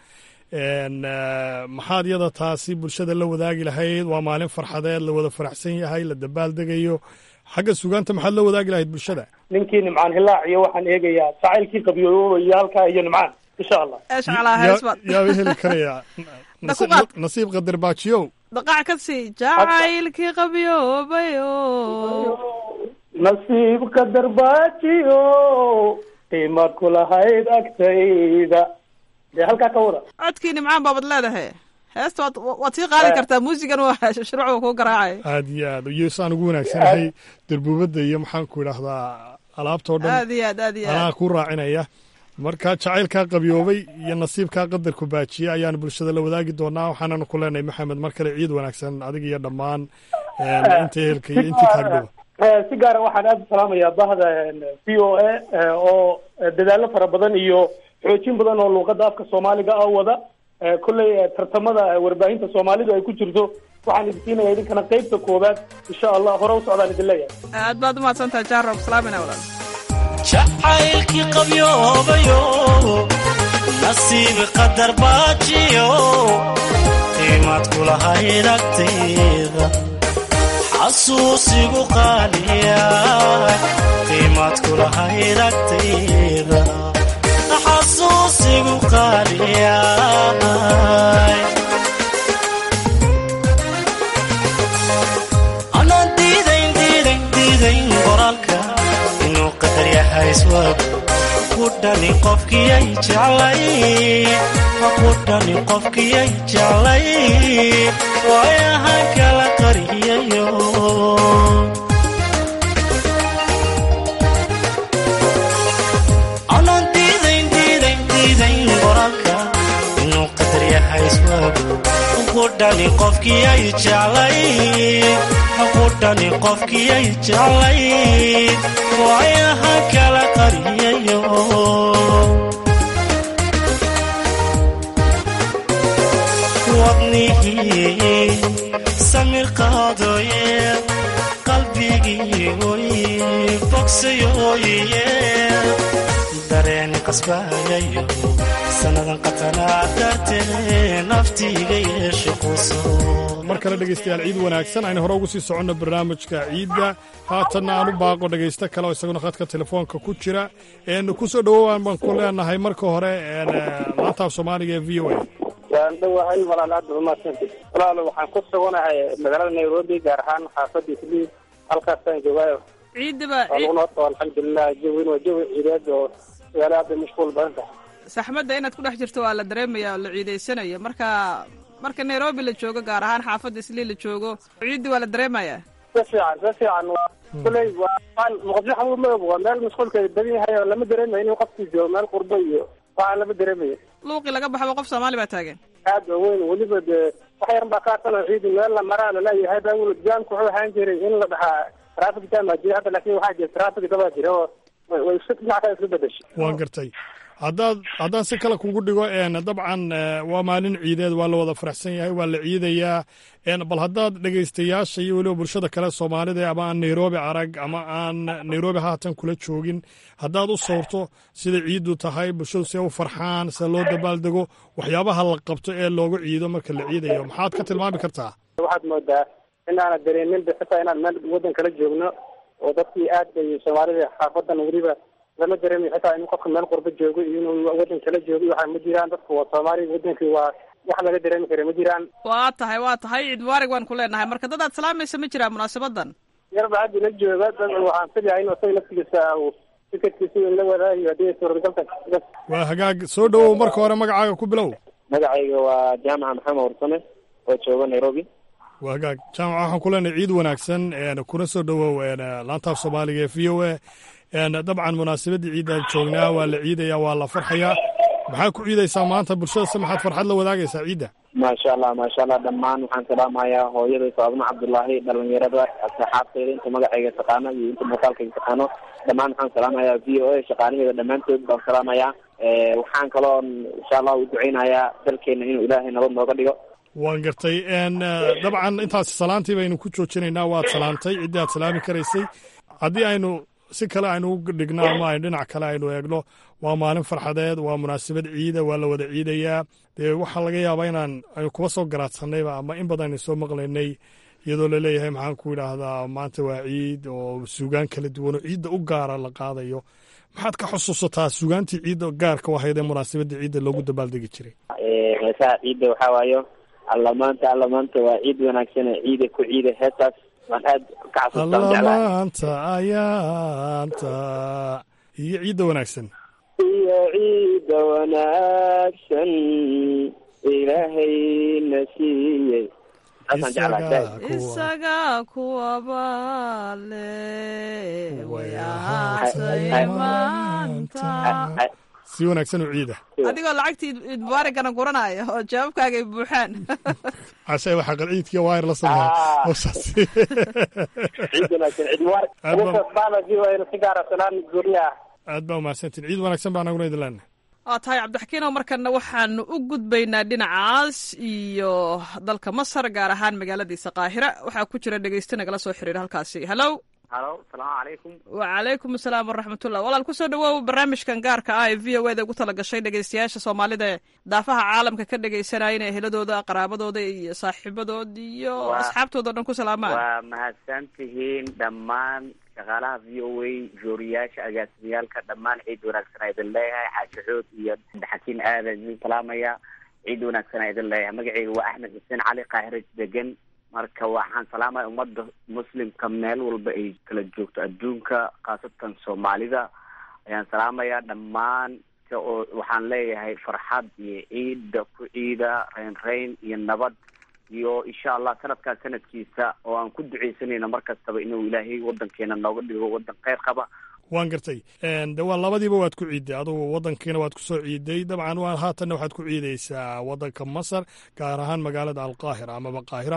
maxaad yada taasi bulshada la wadaagi lahayd waa maalin farxadeed la wada faraxsan yahay la dabaaldegayo xagga suugaanta maxaad la wadaagi lahayd bulshada ninkii nimcaan hilaac iyo waxaan eegayaa jacaylkii qabiyoobaya halkaa iyo nimcaan insha allah yaaba heli karaya nasiib qadar baajiyow daqac ka sii jacaylkii qabyoobayo nasiib qadar baajiyo qiimaad ku lahayd agtayda dee halkaa ka wada codkii nimcaan baabad leedahay heesta waad waad sii qaadi kartaa muusigan waa shuruucda kuu garaacay aad iyo aad iyo saan ugu wanaagsanahay darbuubadda iyo maxaan ku idhaahdaa alaabtoo dhan aad iyo aad aad iyo anaa aad ku raacinaya marka jacaylkaa qabyoobay iyo nasiibkaa qadarku baajiyey ayaanu bulshada la wadaagi doonaa waxaananu ku leenahay maxamed mar kale ciid wanaagsan adiga iyo dhammaan inta ehelka iyo intii kaagdhowa si gaara waxaan aada u salaamayaa bahda v o a oo dadaalo fara badan iyo xoojin badan oo luuqada afka soomaaliga ah wada kolley tartamada warbaahinta soomaalidu ay ku jirto waxaan idin siinaya idinkana qeybta koowaad insha allah hore u socdaan idin leeyahay aad baad umahadsantaha jarob salaamina walaal jacaylkii qabyoobayo nasiib qadar baajiyo qiimaad kulahayd agtayda xasuusigu qaaliya qiimaad kulahayd agtayda xasuusigu qaaliya anaan diidayn diidayn diidayn qoraalka inuu qadar yahay iswab ku dhani qofkiyay jeclay ku dhani qofkiyay jeclay waayahan kala qariyayo anaan diidayn diidayn diidayn qoraalka inuu qadar yahay iswab ku dhani qofkiyay jeclay ku dhani qofkiyay jeclay waayahan kala qariyayo wadnihii samir qaadooye qalbigii oy bogsayoye dareen qasbayayo sannadan qatanaa dartee naftiiga yeesho quso mar kale dhegaystayaal ciid wanaagsan aynu hore ugu sii soconno barnaamijka ciidda haatanna aan u baaqo dhegaysto kale oo isaguna khadka telefoonka ku jira n ku soo dhowowaan baan ku leenahay marka hore laantaaf soomaaliga ee v o a waan dhowahay walaal aad umaadsanti walaalo waxaan ku suganahay magaalada nairobi gaar ahaan xaafadda isliid halkaasaan joogaayo ciidaba waa lagu noota alxamdulilah jawin waa jawi ciideed oo magaalo aad bay mashquul badan tahay saxmadda inaad ku dhex jirto waa la dareemaya oo la ciidaysanayo marka marka nairobi la joogo gaar ahaan xaafadda islii la joogo ciiddi waa la dareemaya si fiican si fiican kuley waa muqdisho xamuud ma og waa meel mashquulkeeda badan yahay oo lama dareemayo inuu qofkii joogo meel qurbo iyo waxaan lama dareemayo luuqii laga baxba qof soomaali baa taagan aad oo weyn weliba dee wax yaran baa kaartan oo ciidi meel la maraa laleeyahay baa weli jaamku wuxuu ahaan jiray in la dhahaa traffic jam baa jira hadda laakin waxaa jira traffic dabaa jira oo way isu dhinac kale isku bedeshay waan gartay haddaad haddaan si kale kugu dhigo dabcan waa maalin ciideed waa la wada faraxsan yahay waa la ciidayaa bal haddaad dhegaystayaasha iyo weliba bulshada kale soomaalida ama aan nairobi arag ama aan nairobi haatan kula joogin haddaad u sawrto sida ciiddu tahay bulshadu see u farxaan sida loo dabaaldego waxyaabaha la qabto ee looga ciido marka la ciidayo maxaad ka tilmaami kartaa waxaad moodaa inaana dareeminba xitaa inaan meel waddan kala joogno oo dadkii aad bay soomaalida xaafadan weliba lama dareemayo xitaa in qofka meel qurbo joogo iyo inuu waddan kala joogo iyo waxaa ma jiraan dadku waa soomaali wadankii waa wax laga dareemi kara ma jiraan waa tahay waa tahay ciid mubaarig waan ku leenahay marka dad aad salaamaysa ma jiraa munaasabadan yarba hadda la jooga dad waxaan filayaa inuu isaga laftigiisa uu fikirkiisa in la wadaayo haddii suurtagalta waa hagaag soo dhowow marka hore magacaaga ku bilow magacayga waa jaamaca maxamed warsame oo jooga nairobi waa hagaag jaamaca waxaan ku leenahay ciid wanaagsan kuna soo dhowow laantaaf soomaaliga ee v o a dabcan munaasabadii ciidaan joognaa waa la ciidaya waa la farxayaa maxaa ku ciidaysaa maanta bulshada se maxaad farxad la wadaagaysaa ciidda maasha allah maasha allah dhammaan waxaan salaamayaa hooyaday faadmo cabdullaahi dhalinyarada asxaabteyda inta magacayga taqaano iyo inta muuqaalkayga taqaano dhammaan waxaan salaamayaa v o a shaqaalaheeda dhammaantood baan salaamayaa waxaan kaloo insha allah u duceynayaa dalkeena inuu ilaahay nabad nooga dhigo waan gartay dabcan intaas salaantii baynu ku joojinaynaa waad salaamtay ciddii aad salaami karaysay haddii aynu si kale aynu u dhigno ama aynu dhinac kale aynu eegno waa maalin farxadeed waa munaasabad ciida waa la wada ciidayaa dee waxaa laga yaabaa inaan aynu kuba soo garaadsanayba ama in badan aynu soo maqlaynay iyadoo laleeyahay maxaan ku idhaahdaa maanta waa ciid oo suugaan kala duwan oo ciidda u gaara la qaadayo maxaad ka xusuusataa suugaantii ciidda gaarka u ahayd ee munaasabadda ciidda loogu dabaaldegi jiray heesaha ciidda waxaa waayo alla maanta alla maanta waa ciid wanaagsane ciida ku ciida heesaas waan aad ka xasuustaan jeclahay maanta ayaanta iyo ciidda wanaagsan iyo ciida wanaagsan ilaahayna siiyey saasaan jeclahay isaga kuwaba le way ahaatay maanta si wanaagsan u ciida adigoo lacagtii ciid mubaaragana guranaya oo jawaabkaaga ay buuxaan cashay waxaa qalciidkiya waayar la sameeya howshaas ciid wanaagsan ciid mubaarak Aad baa- ugu baana v o a si gaara salaan gooniya aad baa umahadsantiin ciid wanaagsan baa naguna idin leenahay waa tahay cabdixakiinow markana waxaanu u gudbaynaa dhinacaas iyo dalka masar gaar ahaan magaaladiisa qaahira waxaa ku jira dhegeyste nagala soo xiriira halkaasi hallow halo salaamu calaykum wacalaykum asalaam waraxmatullah walaal kusoo dhawoow barnaamijkan gaarka ah ee v o eda ugu tala gashay dhegeystayaasha soomaalida ee daafaha caalamka ka dhegeysanaya inay eheladooda qaraabadooda iyo saaxiibadood iyo Waa- asxaabtooda o dhan ku salaamaan waa mahadsan tihiin dhammaan shaqaalaha v o a jooriyaasha agaasimiyaalka dhammaan ciid wanaagsan aa idin leeyahay caashaxood iyo xakiin aadan idin salaamaya ciid wanaagsan aa idin leeyahay magacayga waa axmed xuseen cali qaahira degan marka waxaan salaamaya ummadda muslimka meel walba ay kala joogto adduunka khaasatan soomaalida ayaan salaamaya dhammaan ka oo waxaan leeyahay farxad iyo ciida ku ciida rayn rayn iyo nabad iyo insha allah sanadkaa sanadkiisa oo aan ku duceysanayno mar kastaba inuu ilaahay wadankeena nooga dhigo wadan kheyr qaba waan gartay de waa labadiiba waad ku ciiday adugu wadankiina waad ku soo ciiday dabcan waa haatanna waxaad ku ciideysaa wadanka masar gaar ahaan magaalada alqaahira amaba qaahira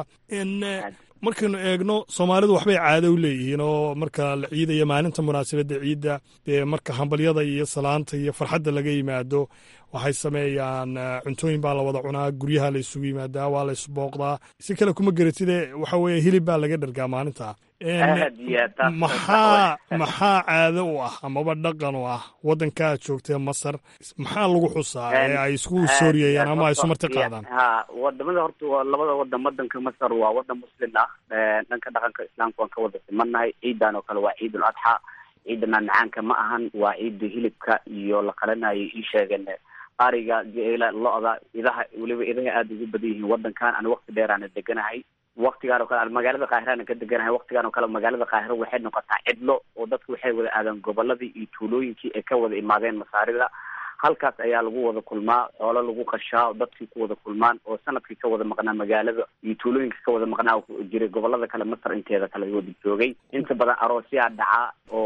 markaynu eegno soomaalidu waxbay caado u leeyihiin oo marka la ciidaya maalinta munaasabadda ciidda dee marka hambalyada iyo salaanta iyo farxadda laga yimaado waxay sameeyaan eh, cuntooyin baa la wada cunaa guryaha la isugu yimaadaa waa la isbooqdaa si kale kuma geratide waxa weeye hilib baa laga dhergaa maalinta En, aad iyo aad taas maxaa maxaa caado u ah amaba dhaqan u ah wadanka aad joogtee masar maxaa lagu xusaa ee ay isku sooriyayaan ama ay isu marti qaadaan ha wadamada horta waa labada wadan wadanka masar waa wadan muslim ah Eh, dhanka dhaqanka islaamka waan ka wada simannahay ciidan oo kale waa ciid ul adxa ciida maamacaanka ma ahan waa ciida hilibka iyo la qalanayo ii sheegeen ariga geela lo-da idaha weliba idaha aada ugu badan yihiin wadankan ani waqti dheer aana deganahay waqtigaan oo kale aan magaalada qaahiraana ka deganahay waqtigaan oo kale magaalada qaahiro waxay noqotaa cidlo oo dadku waxay wada aadaan goboladii iyo tuulooyinkii ay ka wada imaadeen masaarida halkaas ayaa lagu wada kulmaa xoolo lagu qashaa oo dadkii ku wada kulmaan oo sanadkii ka wada maqnaa magaalada iyo tuulooyinka ka wada maqnaa oo jiray gobolada kale masar inteeda kale wada joogay inta badan aroosyaa dhaca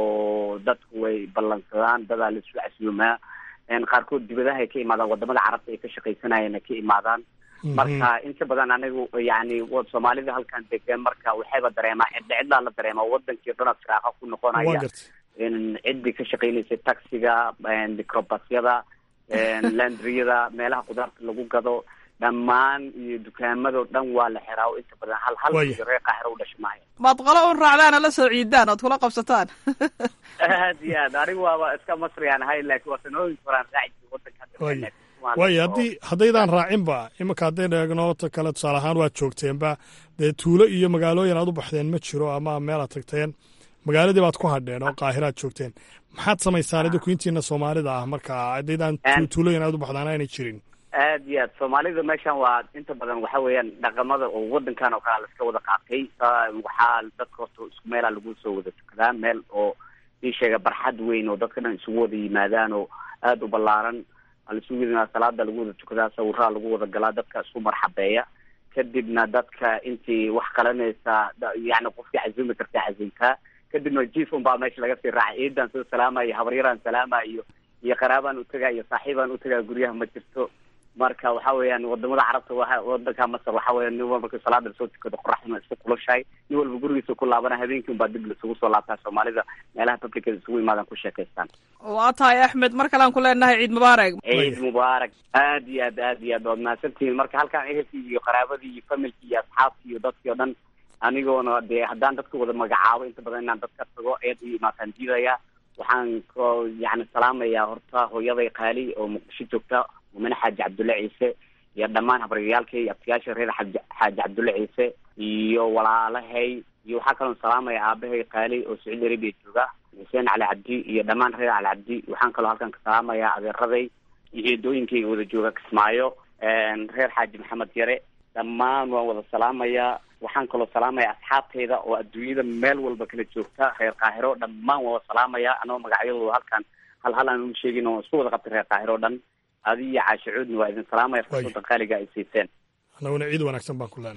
oo dadku way ballansadaan dadaa la isu casuumaa En qaarkood dibadaha ay ka imaadaan wadamada carabta ay ka shaqaysanayeen ay ka imaadaan marka inta badan anigu yani wa- soomaalida halkan degan marka waxayba dareemaa cidla cidlaa la dareemaa wadankii o dhan aad firaaqa ku waa noqonaya gartay in ciddii ka shaqaynaysay taxiga microbasyada landriyada meelaha khudaarta lagu gado dhammaan iyo dukaamado dhan waa la xiraa oo inta badan hal hal Waya. iyo reer qaahiro u dhashi maayo maad qolo un raacdaana la soo ciidaan ood kula qabsataan aad iyo aad anigu waaba iska masriyaan ahay laakiin waa sanooyin horaan raaci wadanka hadda Waya. waayo haddii haddaydaan raacinba iminka haddaynu eegno ta kale tusaale ahaan waad joogteenba dee tuulo iyo magaalooyin aad u baxdeen ma jiro ama meel aad tagteen magaaladii baad ku hadheen oo qaahira aad joogteen maxaad samaysaan idinku intiina soomaalida ah marka haddaydaan tu- Aan- tuulooyin aad u baxdaan aanay jirin aad iyo aad soomaalida meeshan waa inta badan waxa weeyaan dhaqamada oo wadankan oo kale laska wada qaatay Sa- waxaa dadka horta isku meelaa lagu soo wada tukadaa meel oo ii sheega barxad weyn oo dadka dhan isugu wada yimaadaan oo aada u ballaaran Waa la isugu yimaada salaada lagu wada tukadaa sawiraa lagu wada galaa dadka isku marxabeeya kadibna dadka intii wax qalanaysa da- yacni qofkii cazumi kartaa cazumtaa kadibna jiif unbaa meesha laga sii raacay ciidan soo salaamaya habaryaraan salaama iyo iyo qaraabaan utagaa iyo saaxiibaan utagaa guryaha ma jirto marka waxa weeyaan wadamada carabta waa wadanka masar waxa weya nin walba markii salaada lasoo tukado qoraxduna isku kulushahay nin walba gurigiisa ku laabana habeenkii unbaa dib laisugu soo laabtaa soomaalida meelaha publicada isugu imaadaan ku sheekaystaan waa tahay axmed mar kalean ku leenahay ciid mubaarak ciid mubaarak aad iyo aad aad iyo aad waad mahadsantihiin marka halkaan ehelkii iyo qaraabadii iyo familkii iyo asxaabtii iyo dadkii oo dhan anigoona dee haddaan dadka wada magacaabo inta badan inaan dadka tago eed u imaataan diidaya waxaan ko yani salaamayaa horta hooyaday qaali oo muqdisho joogta mumine xaaji cabdulle ciise iyo dhammaan habaryayaalkay iyo abtiyaasha reer xaaji xaaji cabdulle ciise iyo walaalahay iyo waxaa kaloon salaamaya aabahay qaali oo sacuudi arabia jooga xuseen cali cabdi iyo dhammaan reer cali cabdi waxaan kaloo halkan ka salaamayaa adeeraday iyo eedooyinkayga wada jooga kismaayo reer xaaji maxamed yare dhammaan waan wada salaamayaa waxaan kaloo salaamaya asxaabtayda oo adduunyada meel walba kala joogta reer qaahiro dhammaan waan wada salaamayaa anoo magacyadooda halkan hal hal aan u sheegin oo isku wada qabtay reer qaahiro o dhan adi iyo caashe cuudna waa idin salaamaya fursadda qaaliga ay siiseen annaguna ciid wanaagsan baan ku leenahay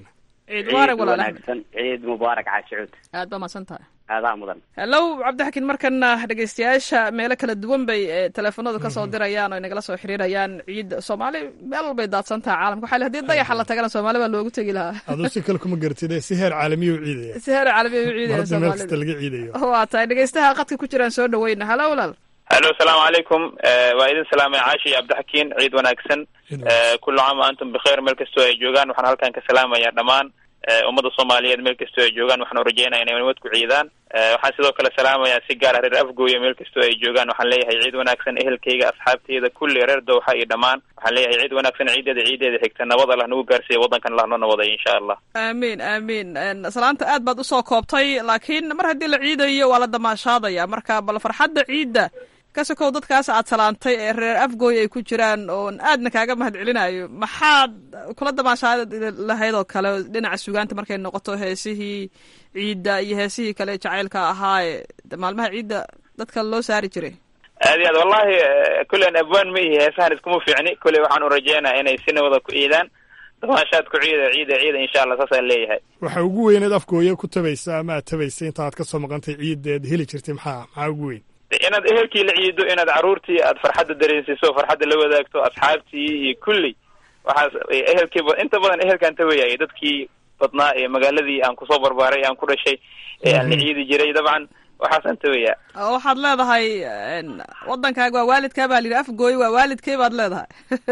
ciid mubaarak walaal axmed wanaagsan ciid mubaarak caashicuud aad baa mahadsan tahay aadaa mudan hellow cabdixakiin markana dhegeystayaasha meelo kala duwan bay eh, teleefanadu kasoo dirayaan oo ay nagala soo xiriirayaan ciid soomaali meel walbay daadsan tahay caalamka waxaa la hadii dayaxa la tagana soomaali baa loogu tegi lahaa aduu si kale kuma garatid ee si heer caalamiya u ciidaya si heer caalamiya u ciidaya mar hadda meel kasta soomaalida laga ciidayo waa tahay dhegeystaha qadka ku jiraan soo dhaweyna halo walaal halo asalaamu calaykum Eh, waa idin salaamay caashi iyo cabdixakiin ciid wanaagsan Eh, kullu caam wa antum bikheer meel kastoo ay joogaan waxaan halkan ka salaamayaa dhammaan eh, ummadda soomaaliyeed meel kastoo ay joogaan waxaan rajeynaya inay nabad ku ciidaan Eh, waxaan sidoo kale salaamayaa si gaar ah reer afgooya meel kastoo ay joogaan waxaan leeyahay ciid wanaagsan ehelkayga asxaabteyda kulli reer dowxa iyo dhammaan waxaan leeyahay ciid wanaagsan ciideeda ciideeda xigta nabad allah nagu gaarsiiya waddankan allah noo nawaday insha allah aamiin aamiin En, salaanta aad baad usoo koobtay laakiin mar haddii la ciidayo waa la damaashaadaya marka bal farxadda ciidda ka sokow dadkaas aad salaantay ee reer afgooy ay ku jiraan oon aadna kaaga mahad celinayo maxaad kula damaashaadi lahayd oo kale dhinaca sugaanta markay noqoto heesihii ciidda iyo heesihii kale jacaylka ahaa ee maalmaha ciidda dadka loo saari jiray aad iyo aad wallahi eh, kullen abwaan ma ihi heesahan iskuma fiicni kulley waxaan u rajeynaa inay si nabada ku ciidaan damaashaad ku ciida ciida ciida insha allah saasaan leeyahay waxa ugu weyneed afgooya ku tabaysa ama aad tabaysa intaad ka soo maqantay ciideed heli jirtay maxaa maxaa ugu weyn inaad ehelkii la ciido inaad caruurtii aad farxadda dareensiiso farxadda la wadaagto asxaabtii iyo kulli waxaas ehelkii ba- inta badan ehelkaan tawayay dadkii badnaa ee magaaladii aan kusoo barbaaray aan ku dhashay ee aan la ciidi jiray dabcan waxaasaan tawayaa oo waxaad leedahay en, wadankaaga waa waalidkaa baa layidhi afgooy waa waalidkay baad leedahay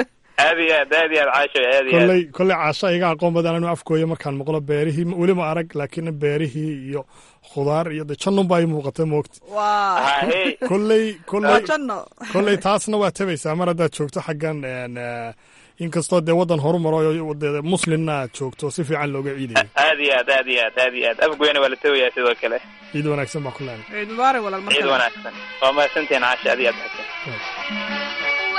aad iyo aad aad iyo aad caasho aad iyo aad kolley kolley caasha iga aqoon badan anu afgooya markaan maqlo beerihii weli ma arag laakiin beerihii iyo khudaar iyo de jannun baa ii muuqatay moogta waa kolley waa kolley janno kolley taasna waa tabaysaa mar haddaad joogto xaggan en, eh, inkastoo dee waddan horumaro dee muslimna aad joogto si fiican looga ciidayo aad iyo aad aad iyo aad aad iyo aad afgoyna waa la tawayaa sidoo kale ciid wanaagsan baa ku leenay ciid mubaarak walaal mar ciid kale. wanaagsan waa mahadsantihiin caasha aad iyo aad xasan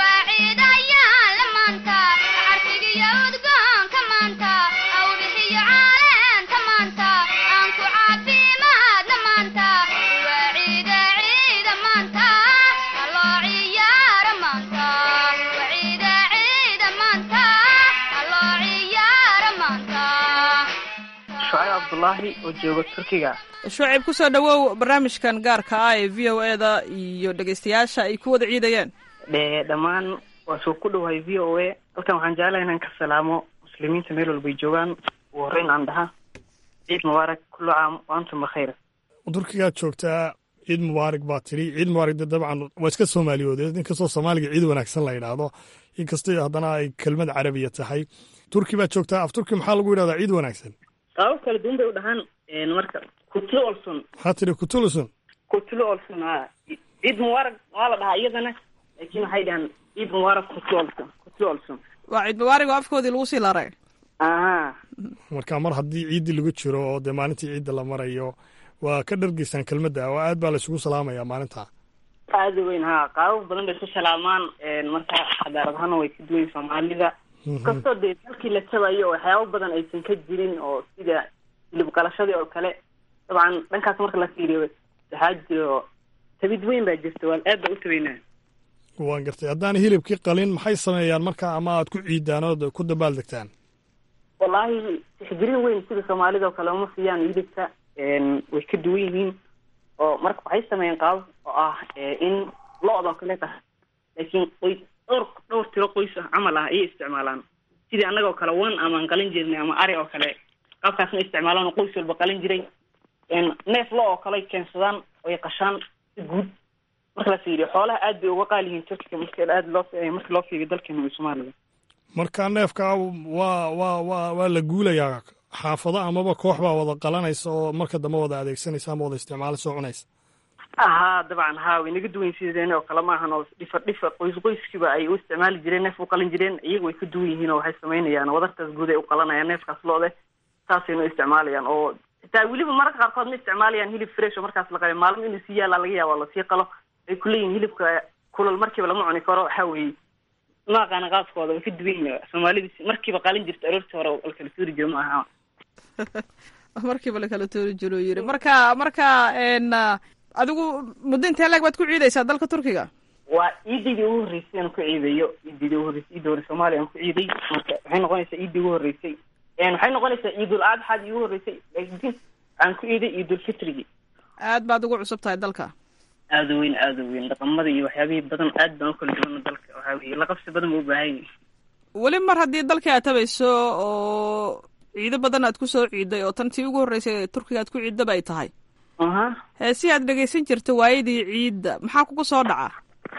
shucayb cabdulaahi oo jooga turkiga shucayb kusoo dhawow barnaamijkan gaarka ah ee v o eda iyo dhegeystayaasha ay ku wada ciidayeen Dhe- dhammaan waa soo ku dhowahay v o a halkan waxaan jeclahay inaan ka salaamo muslimiinta meel walbay joogaan ugu horreyn aan dhaha ciid mubaarak kullu caam wa antum bikhayr turkigaad joogtaa ciid mubaarak baa tidhi ciid mubaarak de dabcan waa iska soomaaliyoodeed inkastoo soomaaliga ciid wanaagsan la yidhaahdo inkastoo haddana ay kelmad carabiya tahay turki baad joogtaa af turki maxaa lagu yidhahdaa ciid wanaagsan qaabab kala duwan bay u dhahaan marka kutlo olson maxaa tidhi kutulusun kutlo olson ha ciid mubaarak waa la dhahaa iyadana laakiin waxay dhahaan ciid mubaarak kutlo olson kutlo olson waa ciid mubaarak oo afkoodii lagu sii laray aha marka mar haddii ciiddii lagu jiro oo dee maalintii ciidda la marayo waa ka dhargeysaan kelmadda oo aad baa laysugu salaamayaa maalintaa aada u weyn ha qaabab badan bay ku salaamaan marka xadaarad ahaana way ka duwan soomaalida kastoo dee dalkii la tabayo waxyaabo badan aysan ka jirin oo sida hilib qalashadii oo kale dabcan dhankaas marka la fiiriyo waxaa jiro tabid weyn baa jirta waa aad baa u tabaynaa waan gartay haddaan hilibkii qalin maxay sameeyaan marka ama aad ku ciidaan ood ku dabaaldegtaan wallaahi tixgelin weyn sida soomaalida oo kale uma siiyaan hilibka way ka duwan yihiin oo marka waxay sameeyeen qaabab oo ah in lo-da oo kale tahay laakiin qoys dhowr dhowr tiro qoys ah camal ah ayay isticmaalaan sidii annaga oo kale wan amaan qalin jirnay ama ari oo kale qaabkaasna isticmaalaan oo qoys walba qalin jiray neef lo oo kale keensadaan oy qashaan si guud marka la fiiriyo xoolaha aad bay uga qaali yihiin turkiga marka aad loo marka loo fiiriyo dalkeena iyo soomaaliya marka neefka waa waa waa waa la guulayaa xaafado amaba koox baa wada qalanaysa oo marka dambe wada adeegsanaysa ama wada isticmaalaysa oo cunaysa haa dabcan haa way naga duwan sideen oo kale maahan oo dhifar dhifar qoys qoyskiiba ay u isticmaali jireen neef u qalin jireen iyagu way ka duwan yihiin oo waxay samaynayaan wadartaas guud ay u qalanayaan neefkaas loode saasayna u isticmaalayaan oo xitaa weliba mararka qaarkood ma isticmaalayaan hilib fresh oo markaas la qalay maalmo inuu sii yaala laga yaaba lasii qalo ay kuleeyihin hilibka kulal markiiba lama cuni karo waxaa weeye ma aqaana qaabkooda way ka duwan yihin soomaalida markiiba qalin jirta aroortii hore oo kala tuuri jiro ma aha markiiba lakala toori jiro yiri marka marka n adigu muddo intee leeg baad ku ciidaysaa dalka turkiga waa ciidaydii ugu horreysay aan ku ciidayo ciidaydii ugu horreysay ciidda hore soomaaliya aan ku ciiday marka waxay noqonaysaa ciiddii ugu horreysay waxay noqonaysaa ciidul adxaad iigu horreysay laakiin waxaan ku iiday ciidul fitrigii aad baad ugu cusub tahay dalka aada u weyn aada u weyn dhaqamada iyo waxyaabihii badan aad baan u kala duwana dalka waxaa weye la qabsi badan baa u baahan yahay weli mar haddii dalkii aad tabayso oo ciido badan aad kusoo ciiday oo tan tii ugu horreysay turkiga aad ku ciidaba ay tahay aha heesi aad dhegaysan jirta waayadii ciidda maxaa kugu soo dhaca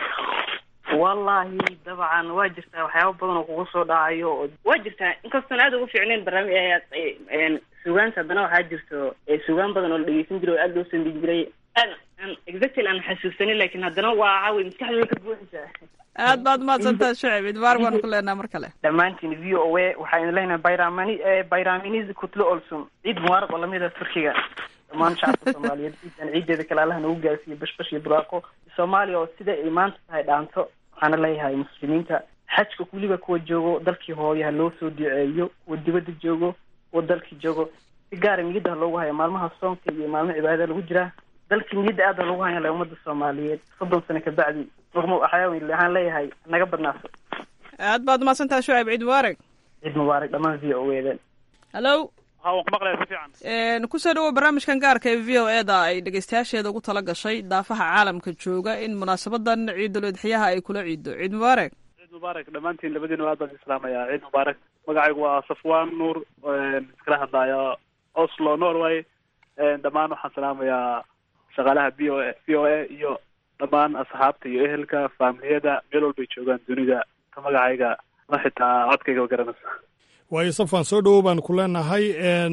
wallahi dabcan waa jirtaa waxyaaba badan oo kugu soo dhacayo oo waa jirtaa inkastoon aad ugu fiicnayn barnaamij sugaanta haddana waxaa jirto sugaan badan oo la dhegeysan jiray oo aad loo sandigi jiray aad aan exactly aan xasuusanin laakiin haddana waa waxaa weye maskaxdooda ka buuxisaa aad baad mahadsantaha shacib idbaar baanu ku leenaha mar kale dhammaantiin v o a waxaa idin leenahay bayramani bayraminiz kutlo olsum ciid mubaaraq oo lamid a turkiga dhammaan shacabka soomaaliyeed ciidan ciideeda kale allaha nagu gaarsiiyo bashbash iyo buraaqo soomaaliya oo sida ay maanta tahay dhaanto waxaana leeyahay muslimiinta xajka weliba kuwa joogo dalkii hooyo ha loo soo duceeyo kuwa dibadda joogo kuwa dalkii joogo si gaara niyadda ha loogu haya maalmaha soonka iyo maalmo cibaadada lagu jiraa dalkii niyadda aad ha loogu haya la ummadda soomaaliyeed soddon sano kabacdi nugma waxaa waxaan leeyahay naga badnaaso aad baad mahadsantaha shucayb ciid mubaarak ciid mubaarak dhammaan v o edan hallo ha waan ku maqlaya si fiican kusoo dhawow barnaamijkan gaarka ee v o e da ay dhegeystayaasheeda ugu tala gashay daafaha caalamka jooga in munaasabadan ciidul udxiyaha ay kula ciido ciid mubaarak ciid mubaarak dhammaantiin labadiina aad baan islaamaya ciid mubaarak magacaygu waa safwan nuur iskala hadlaya oslo norway dhammaan waxaan salaamayaa shaqaalaha b o a v o a iyo dhammaan asxaabta iyo ehelka faamiliyada meel walbay joogaan dunida ka magacayga ma xitaa codkayga garanaysa waayo safan soo dhowow baan ku leenahay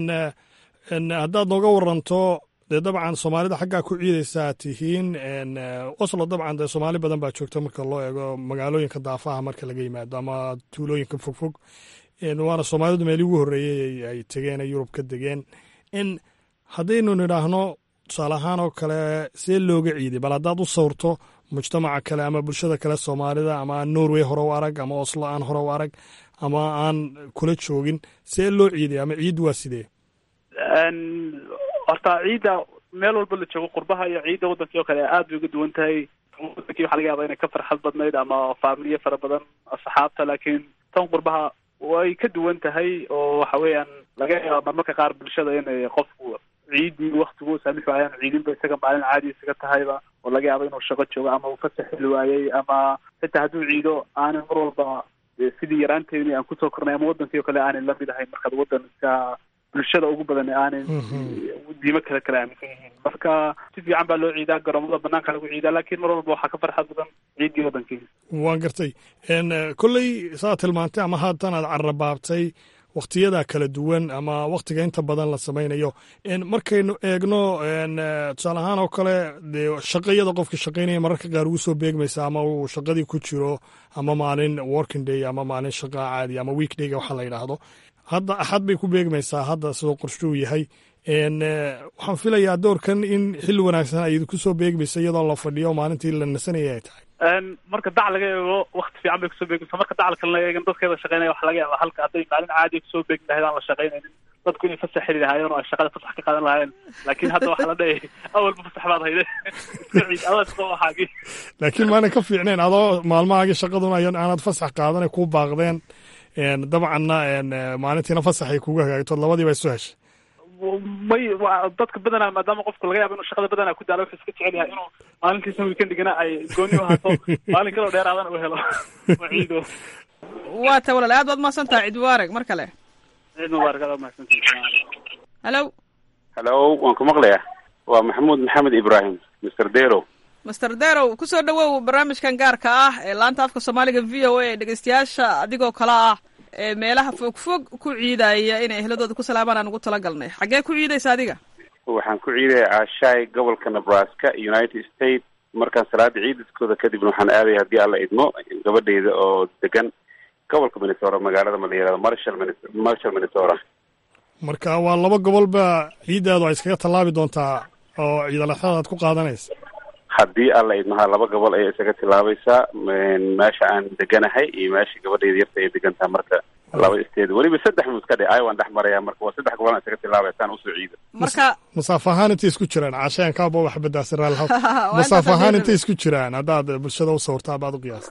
haddaad nooga waranto dee dabcan soomaalida xaggaa ku ciidaysaa tihiin oslo dabcan dee soomaali badan baa joogta marka loo eego magaalooyinka daafaha marka laga yimaado ama tuulooyinka fogfog waana soomaalidu meelii ugu horreeyey ay tegeen ay yurub ka degeen in haddaynu nidhaahno tusaale ahaan oo kale see looga ciiday bal haddaad u sawrto mujtamaca kale ama bulshada kale soomaalida ama aan norway hore u arag ama oslo aan hore u arag ama aan kula joogin see loo ciiday ama ciid waa sidee horta ciidda meel walba la joogo qurbaha iyo ciidda wadankii oo kale aad bay uga duwan tahay wadankii waxaa laga yaabaa inay ka farxad badnayd ama faamiliye fara badan asxaabta laakiin tan qurbaha way ka duwan tahay oo waxa weeyaan laga yaaba marmarka qaar bulshada inay qofku ciidii waktigu saamix waayaan ciidinba isaga maalin caadi isaga tahayba oo laga yaabo inuu shaqo joogo ama uu fasax heli waayey ama xitaa hadduu ciido aanan mar walba sidii yaraanteeni aan kusoo kornay ama wadankii oo kale aanay lamid ahayn markaad wadan iska bulshada ugu badan aanay diimo kale kale aaminsan yihiin marka si fiican baa loo ciidaa garoomada banaanka lagu ciidaa laakiin mar walba waxaa ka farxad badan ciiddii wadankii waan gartay kolley saa tilmaantay ama haatan aad carrabaabtay wakhtiyada kala duwan ama wakhtiga inta badan la samaynayo markaynu eegno tusaale ahaan oo kale dee shaqayada qofka shaqaynaya mararka qaar ugu soo beegmaysa ama uu shaqadii ku jiro ama maalin working day ama maalin shaqa caadi ama weekdayga waxa la yidhaahdo hadda axad bay ku beegmaysaa hadda sidoo qorshuu yahay waxaan filayaa doorkan in xilli wanaagsan ay ku soo beegmaysa iyadoo la fadhiyo maalintii la nasanaya ay tahay marka dac laga eego wakti fiican bay kusoo beegmaysaa marka dacal kalena eegan dadkeeda shaqeynaya waxa laga yaaba halka hadday maalin caadiya kusoo beegi lahayd aan la shaqaynaynin dadku inay fasax heli lahaayeen oo ay shaqada fasax ka qaadan lahaayeen laakiin hadda waxaa la dhahayay awalba fasax baad hayde adaasoo waxaagii laakiin maanan ka fiicnayn adoo maalmahaagii shaqaduna aanad fasax qaadanay kuu baaqdeen dabcanna maalintiina fasaxay kugu hagaagtood labadiiba isu heshay may dadka badanaa maadaama qofku laga yaabo inuu shaqada badanaa ku daalo wuxuu iska jecel yahay inuu maalinkiisa weekendigana ay gooni u ahaato maalin kaloo dheeraadana u helo oo ciido waa ta walaal aad baad mahadsantaha ciid mubaarak mar kale ciid mubaarak aad mahadsantaha hallo hallo waan ku maqlayaa waa maxamuud maxamed ibrahim mr dero master derow kusoo dhawow barnaamijkan gaarka ah ee laanta afka soomaaliga v o a ee dhegeystayaasha adigoo kale ah ee meelaha fogfog ku ciidaya inay ehladooda ku salaamaan aan ugu talagalnay xaggee ku ciidaysa adiga waxaan ku ciidaya caashaay gobolka nebraska united states markaan salaada ciidiskooda kadibna waxaan aadaya haddii alla idmo gabadhayda oo degan gobolka minnesota magaalada ma la yihahdo marshall marshall minnesota marka waa laba gobolba ciiddaadu ay iskaga tallaabi doontaa oo ciidalaxada aad ku qaadanaysa haddii alla idmaha laba gobol ayay isaga tilaabaysaa meesha aan deganahay iyo meesha gabadhayda yarta ay degan tahay marka laba isteed weliba saddex muu iska dhe ay waan dhex maraya marka waa saddex gobol aan isaga tilaabaya saan usoo ciida marka masaafo ahaan intay isku jiraan caasheen kaabo wax badaasin raalha masaafo ahaan intay isku jiraan haddaad bulshada u sawirtaa baad u qiyaasta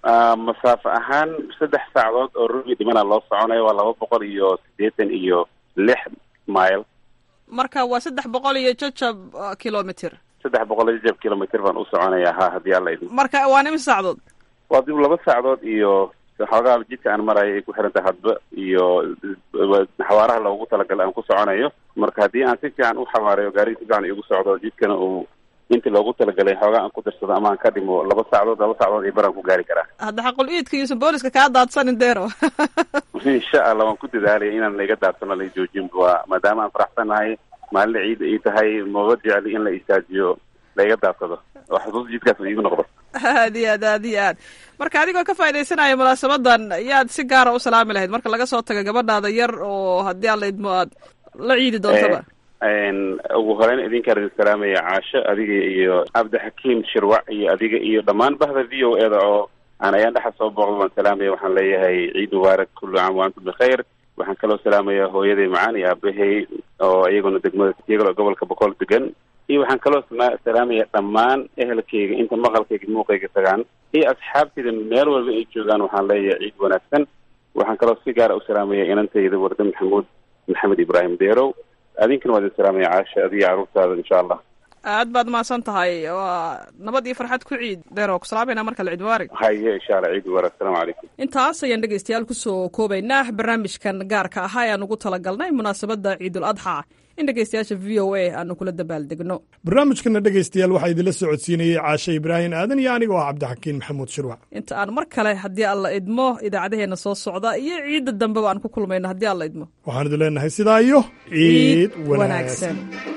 masaafo ahaan saddex saacadood oo rubi dhimana loo soconayo waa laba boqol iyo siddeetan iyo lix mile marka waa saddex boqol iyo jajab kilomitr saddex boqol iyo jajab kilomitr baan u soconayaa ha haddii alla idmo marka waa nima saacadood waa dib laba saacadood iyo xoogaa jidka aan marayo ay ku xiran tahay hadba iyo xawaaraha loogu talagalay aan ku soconayo marka haddii aan si fiican u xawaareyo gaariga si fiican igu socdo jidkana uu intii loogu talagalay xoogaa aan ku darsado ama aan ka dhimo laba saacadood laba saacadood iyo baraan ku gaari karaa hadda xaqul iidka yuusan booliska kaa daadsanin deero insha allah waan ku dadaalaya inaan laiga daadsano la joojin waa maadaama aan faraxsanahay maalina ciida ii tahay maba jecli in la istaajiyo laiga daadsado oo xusuus jidkaas iigu noqdo aad iyo aad aad iyo aad marka adigoo ka faaidaysanaya munaasabadan yaad si gaara u salaami lahayd marka laga soo tago gabadhaada yar oo haddii alla idmo aad la ciidi doontaba ugu horeyn idinkaan idin salaamaya caasho adiga iyo cabdixakiim shirwac iyo adiga iyo dhammaan bahda v o eda oo aan ayaan dhexa soo booqda waan salaamaya waxaan leeyahay ciid mubaarak kullu caam wa antum bikhayr waxaan kaloo salaamaya hooyaday macaan iyo aabahey oo iyaguna degmada iyagoo gobolka boqol degan iyo waxaan kaloo salaamaya dhammaan ehelkayga inta maqalkayga muuqayga tagaan iyo asxaabtayda meel walba ay joogaan waxaan leeyahay ciid wanaagsan waxaan kaloo si gaara u salaamaya inantayda warda maxamuud maxamed ibraahim deerow adinkana waa idin salaamaya caasha adiga carruurtaada insha allah aad baad mahadsan tahay waa nabad iyo farxad ku ciid deero ku salaamayna mar kale ciid mubaarig haye insha allah ciid mubaarak asalaamu calaykum intaas ayaan dhegeystayaal kusoo koobaynaa barnaamijkan gaarka ahaa ee aan ugu talagalnay munaasabadda ciidul adxa in dhegeystayaasha v o a aanu kula dabaaldegno barnaamijkana dhegeystayaal waxaa idinla socodsiinayey caashe ibraahim aadan iyo aniga oo cabdixakiin maxamuud shirwac inta aan mar kale haddii alla idmo idaacadaheena soo socda iyo ciidda dambeba aan ku kulmayno haddii alla idmo waxaan idin leenahay sidaa iyo ciid wanaagsan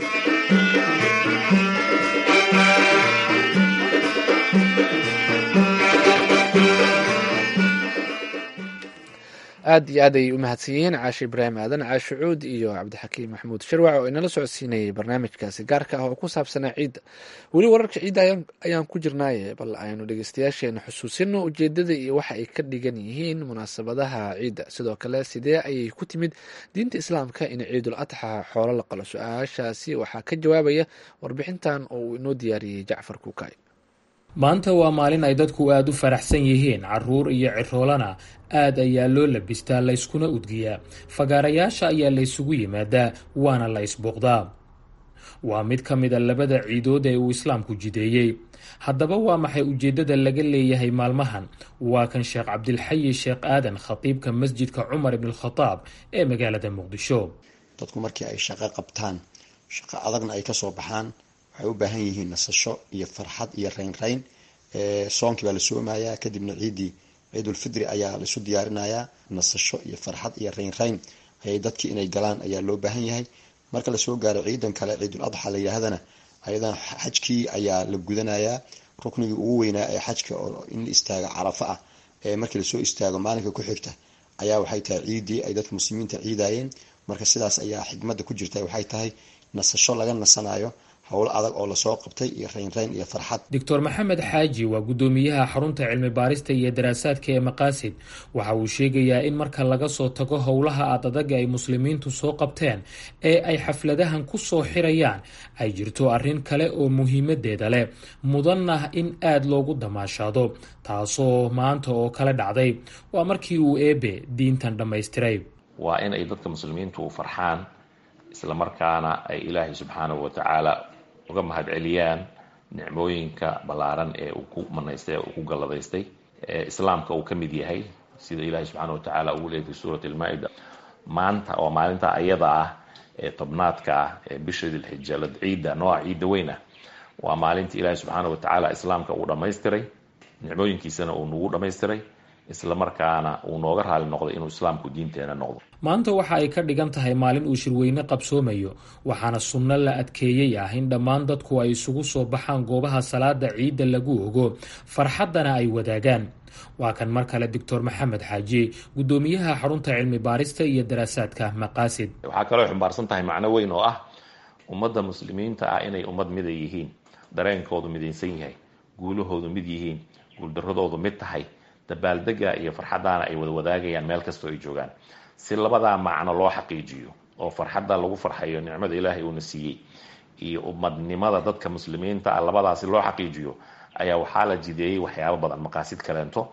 aad iyo aad ayay u mahadsan yihiin caashe ibraahim aadan caashe cuud iyo cabdixakiim maxamuud sharwac oo inala socodsiinayay barnaamijkaasi gaarka ah oo ku saabsanaa ciidda weli wararka ciidda ayaan ku jirnaaye bal aynu dhegeystayaasheena xusuusino ujeedada iyo waxa ay ka dhigan yihiin munaasabadaha ciidda sidoo kale sidee ayay ku timid diinta islaamka in ciidul adxa xoolo la qalo su-aashaasi waxaa ka jawaabaya warbixintan oo uu inoo diyaariyey jacfar kuukay maanta waa maalin ay dadku aada u faraxsan yihiin caruur iyo ciroolana aad ayaa loo labistaa layskuna udgiyaa fagaarayaasha ayaa laysugu yimaadaa waana la isbooqdaa waa mid ka mid a labada ciidood ee uu islaamku jideeyey haddaba waa maxay ujeeddada laga leeyahay maalmahan waa kan sheekh cabdilxayi sheekh aadan khatiibka masjidka cumar ibnalkhataab ee magaalada muqdisho dadku markii ay shaqo qabtaan shaqo adagna ay kasoo baxaan waxay u baahan yihiin nasasho iyo farxad iyo raynrayn soonkii baa la soomayaa kadibna ciidii ciidulfidri ayaa laisu diyaarinayaa nasasho iyo farxad iyo raynrayn ayay dadkii inay galaan ayaa loo baahan yahay marka lasoo gaaro ciidan kale ciidul adxa la yidhaahdana ayadana xajkii ayaa la gudanayaa ruknigii ugu weynaa ee xajka oo in la istaago carafo ah ee markii lasoo istaago maalinka ku xigta ayaa waxay tahay ciidii ay dadka muslimiinta ciidayeen marka sidaas ayaa xikmada ku jirta waxay tahay nasasho laga nasanayo howl adag oo lasoo qabtay iyo raynrayn iyo farxad doctor maxamed xaaji waa guddoomiyaha xarunta cilmi baarista iyo daraasaadka ee maqaasid waxa uu sheegayaa in marka laga soo tago howlaha aad adaga ay muslimiintu soo qabteen ee ay xafladahan ku soo xirayaan ay jirto arrin kale oo muhiimadeeda leh mudanah in aada loogu damaashaado taasoo maanta oo kale dhacday waa markii uu eebe diintan dhammaystiray waa in ay dadka muslimiintu farxaan islamarkaana ay ilaahay subxaanahu watacaala uga mahadceliyaan nicmooyinka ballaaran ee uu ku manaystay ee uu ku galladaystay ee islaamka uu ka mid yahay sida ilaahay subxaana watacaala ugu leeyay fi suurati almaa-ida maanta oo maalinta ayada ah ee tobnaadka ah ee bisha dilxija la ciidda nooca ciidda weyn ah waa maalinta ilaahay subxaana watacaala islaamka uu dhammaystiray nicmooyinkiisana uu nagu dhammaystiray islamarkaana uu nooga raali noqday inuu islaamku diinteena noqdo maanta waxa ay ka dhigan tahay maalin uu shirweyne qabsoomayo waxaana sunno la adkeeyey ah in dhammaan dadku ay isugu soo baxaan goobaha salaada ciidda lagu ogo farxaddana ay wadaagaan waa kan mar kale doctor maxamed xaaji guddoomiyaha xarunta cilmi baarista iyo daraasaadka maqaasid waxaa kaloo xumbaarsan tahay macno weyn oo ah ummadda muslimiinta ah inay ummad mida yihiin dareenkoodu midaysan yahay guulahoodu mid yihiin guuldaradoodu mid tahay dabaaldega iyo farxaddaana ay wada wadaagayaan meel kastoo ay joogaan si labadaa macno loo xaqiijiyo oo farxadda lagu farxayo nicmada ilaahay uuna siiyey iyo ummadnimada dadka muslimiinta ah labadaasi loo xaqiijiyo ayaa waxaa la jideeyey waxyaabo badan maqaasid kaleento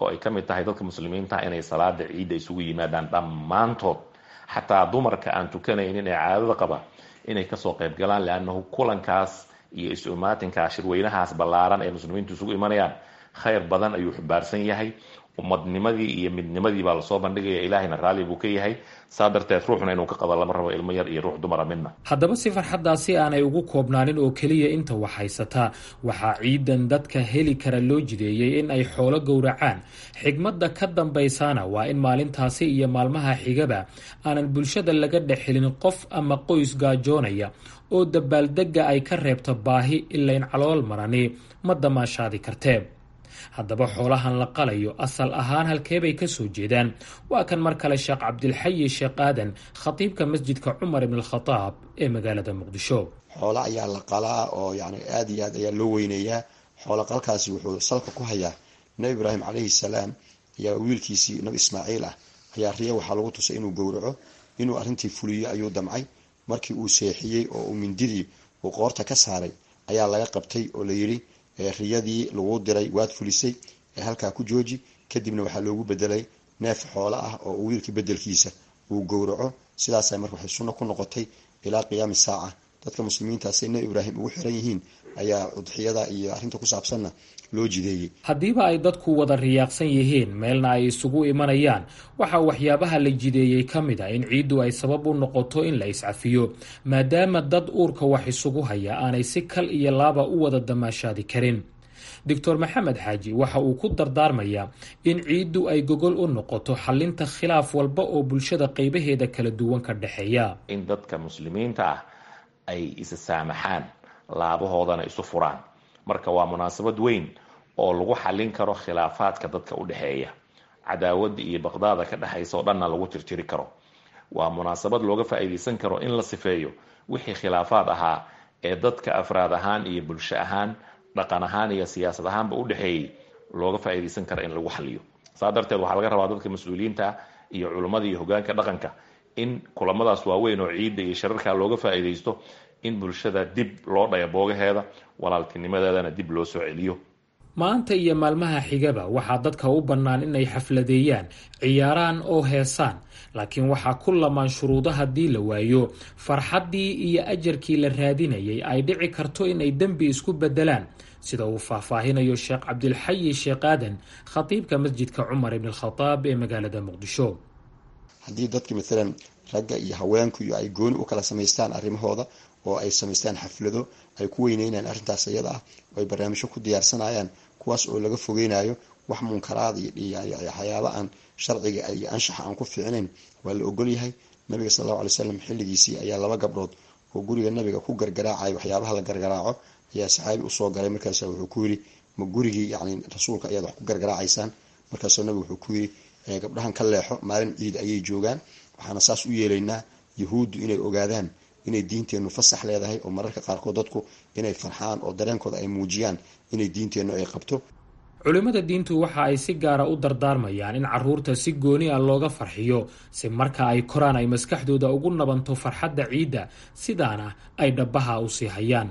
oo ay ka mid tahay dadka muslimiinta inay salaada ciidda isugu yimaadaan dhammaantood xataa dumarka aan tukanaynin ee caadada qaba inay kasoo qayb galaan leannahu kulankaas iyo is-umaatinkaa shirweynahaas ballaaran ee muslimiintu isugu imanayaan khayr badan ayuu xumbaarsan yahay ummadnimadii iyo midnimadii baa lasoo bandhigaya ilaahayna raalli buu ka yahay saa darteed ruuxuna inuu ka qado lama rabo ilmo yar iyo ruux dumara midna haddaba si farxaddaasi aanay ugu koobnaanin oo keliya inta wax haysataa waxaa ciidan dadka heli kara loo jideeyey in ay xoolo gowracaan xigmadda ka dambaysaana waa in maalintaasi iyo maalmaha xigaba aanan bulshada laga dhexelin qof ama qoys gaajoonaya oo dabaaldegga ay ka reebto baahi ilayn calool marani ma damaashaadi kartee haddaba xoolahan la qalayo asal ahaan halkeebay ka soo jeedaan waa kan mar kale sheekh cabdilxayi sheekh aadan khatiibka masjidka cumar ibn alkhadaab ee magaalada muqdisho xoolo ayaa la qalaa oo yani aada iyo aad ayaa loo weyneeyaa xoolo qalkaasi wuxuu salka ku hayaa nebi ibraahim calayhi salaam ayaa wiilkiisii nabi ismaaciil ah ayaa riya waxaa lagu tusay inuu gowraco inuu arrintii fuliyo ayuu damcay markii uu seexiyey oo uu mindidii uu qoorta ka saaray ayaa laga qabtay oo la yidhi riyadii lagu diray waad fulisay ee halkaa ku jooji kadibna waxaa loogu bedelay neef xoolo ah oo wiilka bedelkiisa uu gowraco sidaasa marka waxay sunno ku noqotay ilaa qiyaami saaca dadka muslimiintaasay nebi ibraahim ugu xiran yihiin ayaa udxiyada iyo arrinta ku saabsanna loo jideeyey haddiiba ay dadku wada riyaaqsan yihiin meelna ay isugu imanayaan waxaa waxyaabaha la jideeyey ka mid a in ciiddu ay sabab u noqoto in la iscafiyo maadaama dad uurka wax isugu haya aanay si kal iyo laaba u wada damaashaadi karin doctor maxamed xaaji waxa uu ku dardaarmayaa in ciiddu ay gogol u noqoto xalinta khilaaf walba oo bulshada qaybaheeda kala duwan ka dhexeeya in dadka muslimiinta ah ay isa saamaxaan laabahoodana isu furaan marka waa munaasabad weyn oo lagu xallin karo khilaafaadka dadka u dhexeeya cadaawadda iyo baqdaada ka dhexaysa oo dhanna lagu tirtiri karo waa munaasabad looga faa'iidaysan karo in la sifeeyo wixii khilaafaad ahaa ee dadka afraad ahaan iyo bulsho ahaan dhaqan ahaan iyo siyaasad ahaanba u dhexeeyey looga faa'iidaysan karo in lagu xaliyo saa darteed waxaa laga rabaa dadka mas-uuliyiinta iyo culummada iyo hogaanka dhaqanka in kulamadaas waaweyn oo ciidda iyo shararkaa looga faa'iidaysto in bulshada dib loo dhaya boogaheeda walaaltinimadeedana dib loo soo celiyo maanta iyo maalmaha xigaba waxaa dadka u bannaan inay xafladeeyaan ciyaaraan oo heesaan laakiin waxaa ku lamaan shuruudo haddii la waayo farxaddii iyo ajarkii la raadinayay ay dhici karto inay dembi isku beddelaan sida uu faahfaahinayo sheekh cabdilxayi sheekh aadan khatiibka masjidka cumar ibn alkhadaab ee magaalada muqdisho haddii dadki maalan ragga iyo haweenku iyo ay gooni u kala samaystaan arrimahooda oo ay samaystaan xaflado ay ku weyneynayaan arrintaas iyada ah oo ay barnaamijyo ku diyaarsanayaan kuwaas oo laga fogeynayo wax munkaraad iyo waxyaaba aan sharciga iyo anshaxa aan ku fiicnayn waa la ogol yahay nabiga sal allahu alay slam xilligiisii ayaa laba gabdhood oo guriga nabiga ku gargaraacaya waxyaabaha la gargaraaco ayaa saxaabi usoo galay markaas wuxuu ku yiri ma gurigii yani rasuulka ayaad wax ku gargaraacaysaan markaasuu nabigu wuxuu ku yiri gabdhahan ka leexo maalin ciid ayay joogaan waxaana saas u yeelaynaa yahuuddu inay ogaadaan inay diinteennu fasax leedahay oo mararka qaarkood dadku inay farxaan oo dareenkooda ay muujiyaan inay diinteennu ay qabto culimmada diintu waxa ay si gaara u dardaarmayaan in caruurta si gooni ah looga farxiyo si marka ay koraan ay maskaxdooda ugu nabanto farxadda ciidda sidaana ay dhabbaha u sii hayaan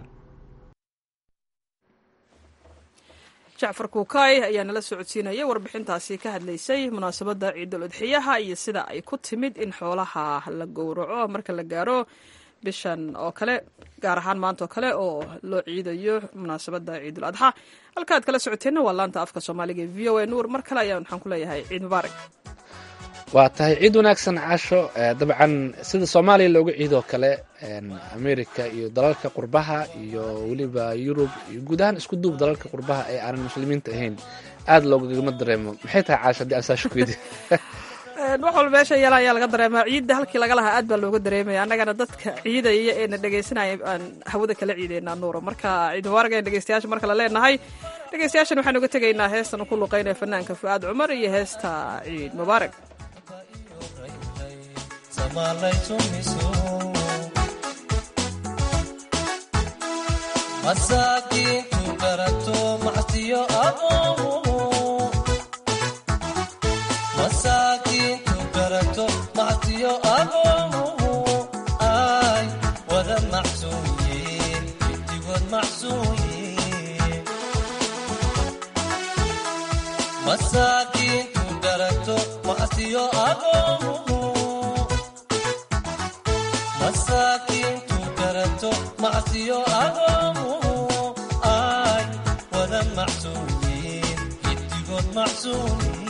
jacfar kuukaay ayaa nala socodsiinaya warbixintaasi ka hadlaysay munaasabadda ciidul udxiyaha iyo sida ay ku timid in xoolaha la gowraco marka la gaaro bishan oo kale gaar ahaan maanta oo kale oo loo ciidayo munaasabadda ciidul adxa halka aad kala socoteenna waa laanta afka soomaaliga ee v o a nuur mar kale ayaan waxaan ku leeyahay ciid mubaarak waa tahay ciid wanaagsan casho dabcan sida soomaaliya looga ciidoo kale america iyo dalalka qurbaha iyo weliba yurub iyo guud ahaan isku duub dalalka qurbaha ee aanan muslimiinta ahayn aada loogagama dareemo maxay tahay caasho haddii asaashkuedi wax walba meesha yaala ayaa laga dareemaa ciidda halkii laga lahaa aad baa looga dareemaya annagana dadka ciidaya ee na dhegaysanaya aan hawada kala ciidaynaa nuuro marka ciid mubaarak ayaan dhegeystayaasha marka la leenahay dhegeystayaashan waxaan uga tegaynaa heestan ku luqeynaya fanaanka fu'aad cumar iyo heesta ciid mubaarak masaakiintu garato macsiyo aboobo masaakiintu garato macsiyo aboobo ay wada macsuuyiin intigood macsuuyiin macsiyo agoomuhu masaakiintu garato macsiyo agoomuhu ay wada macsuumiin giddigood macsuumiin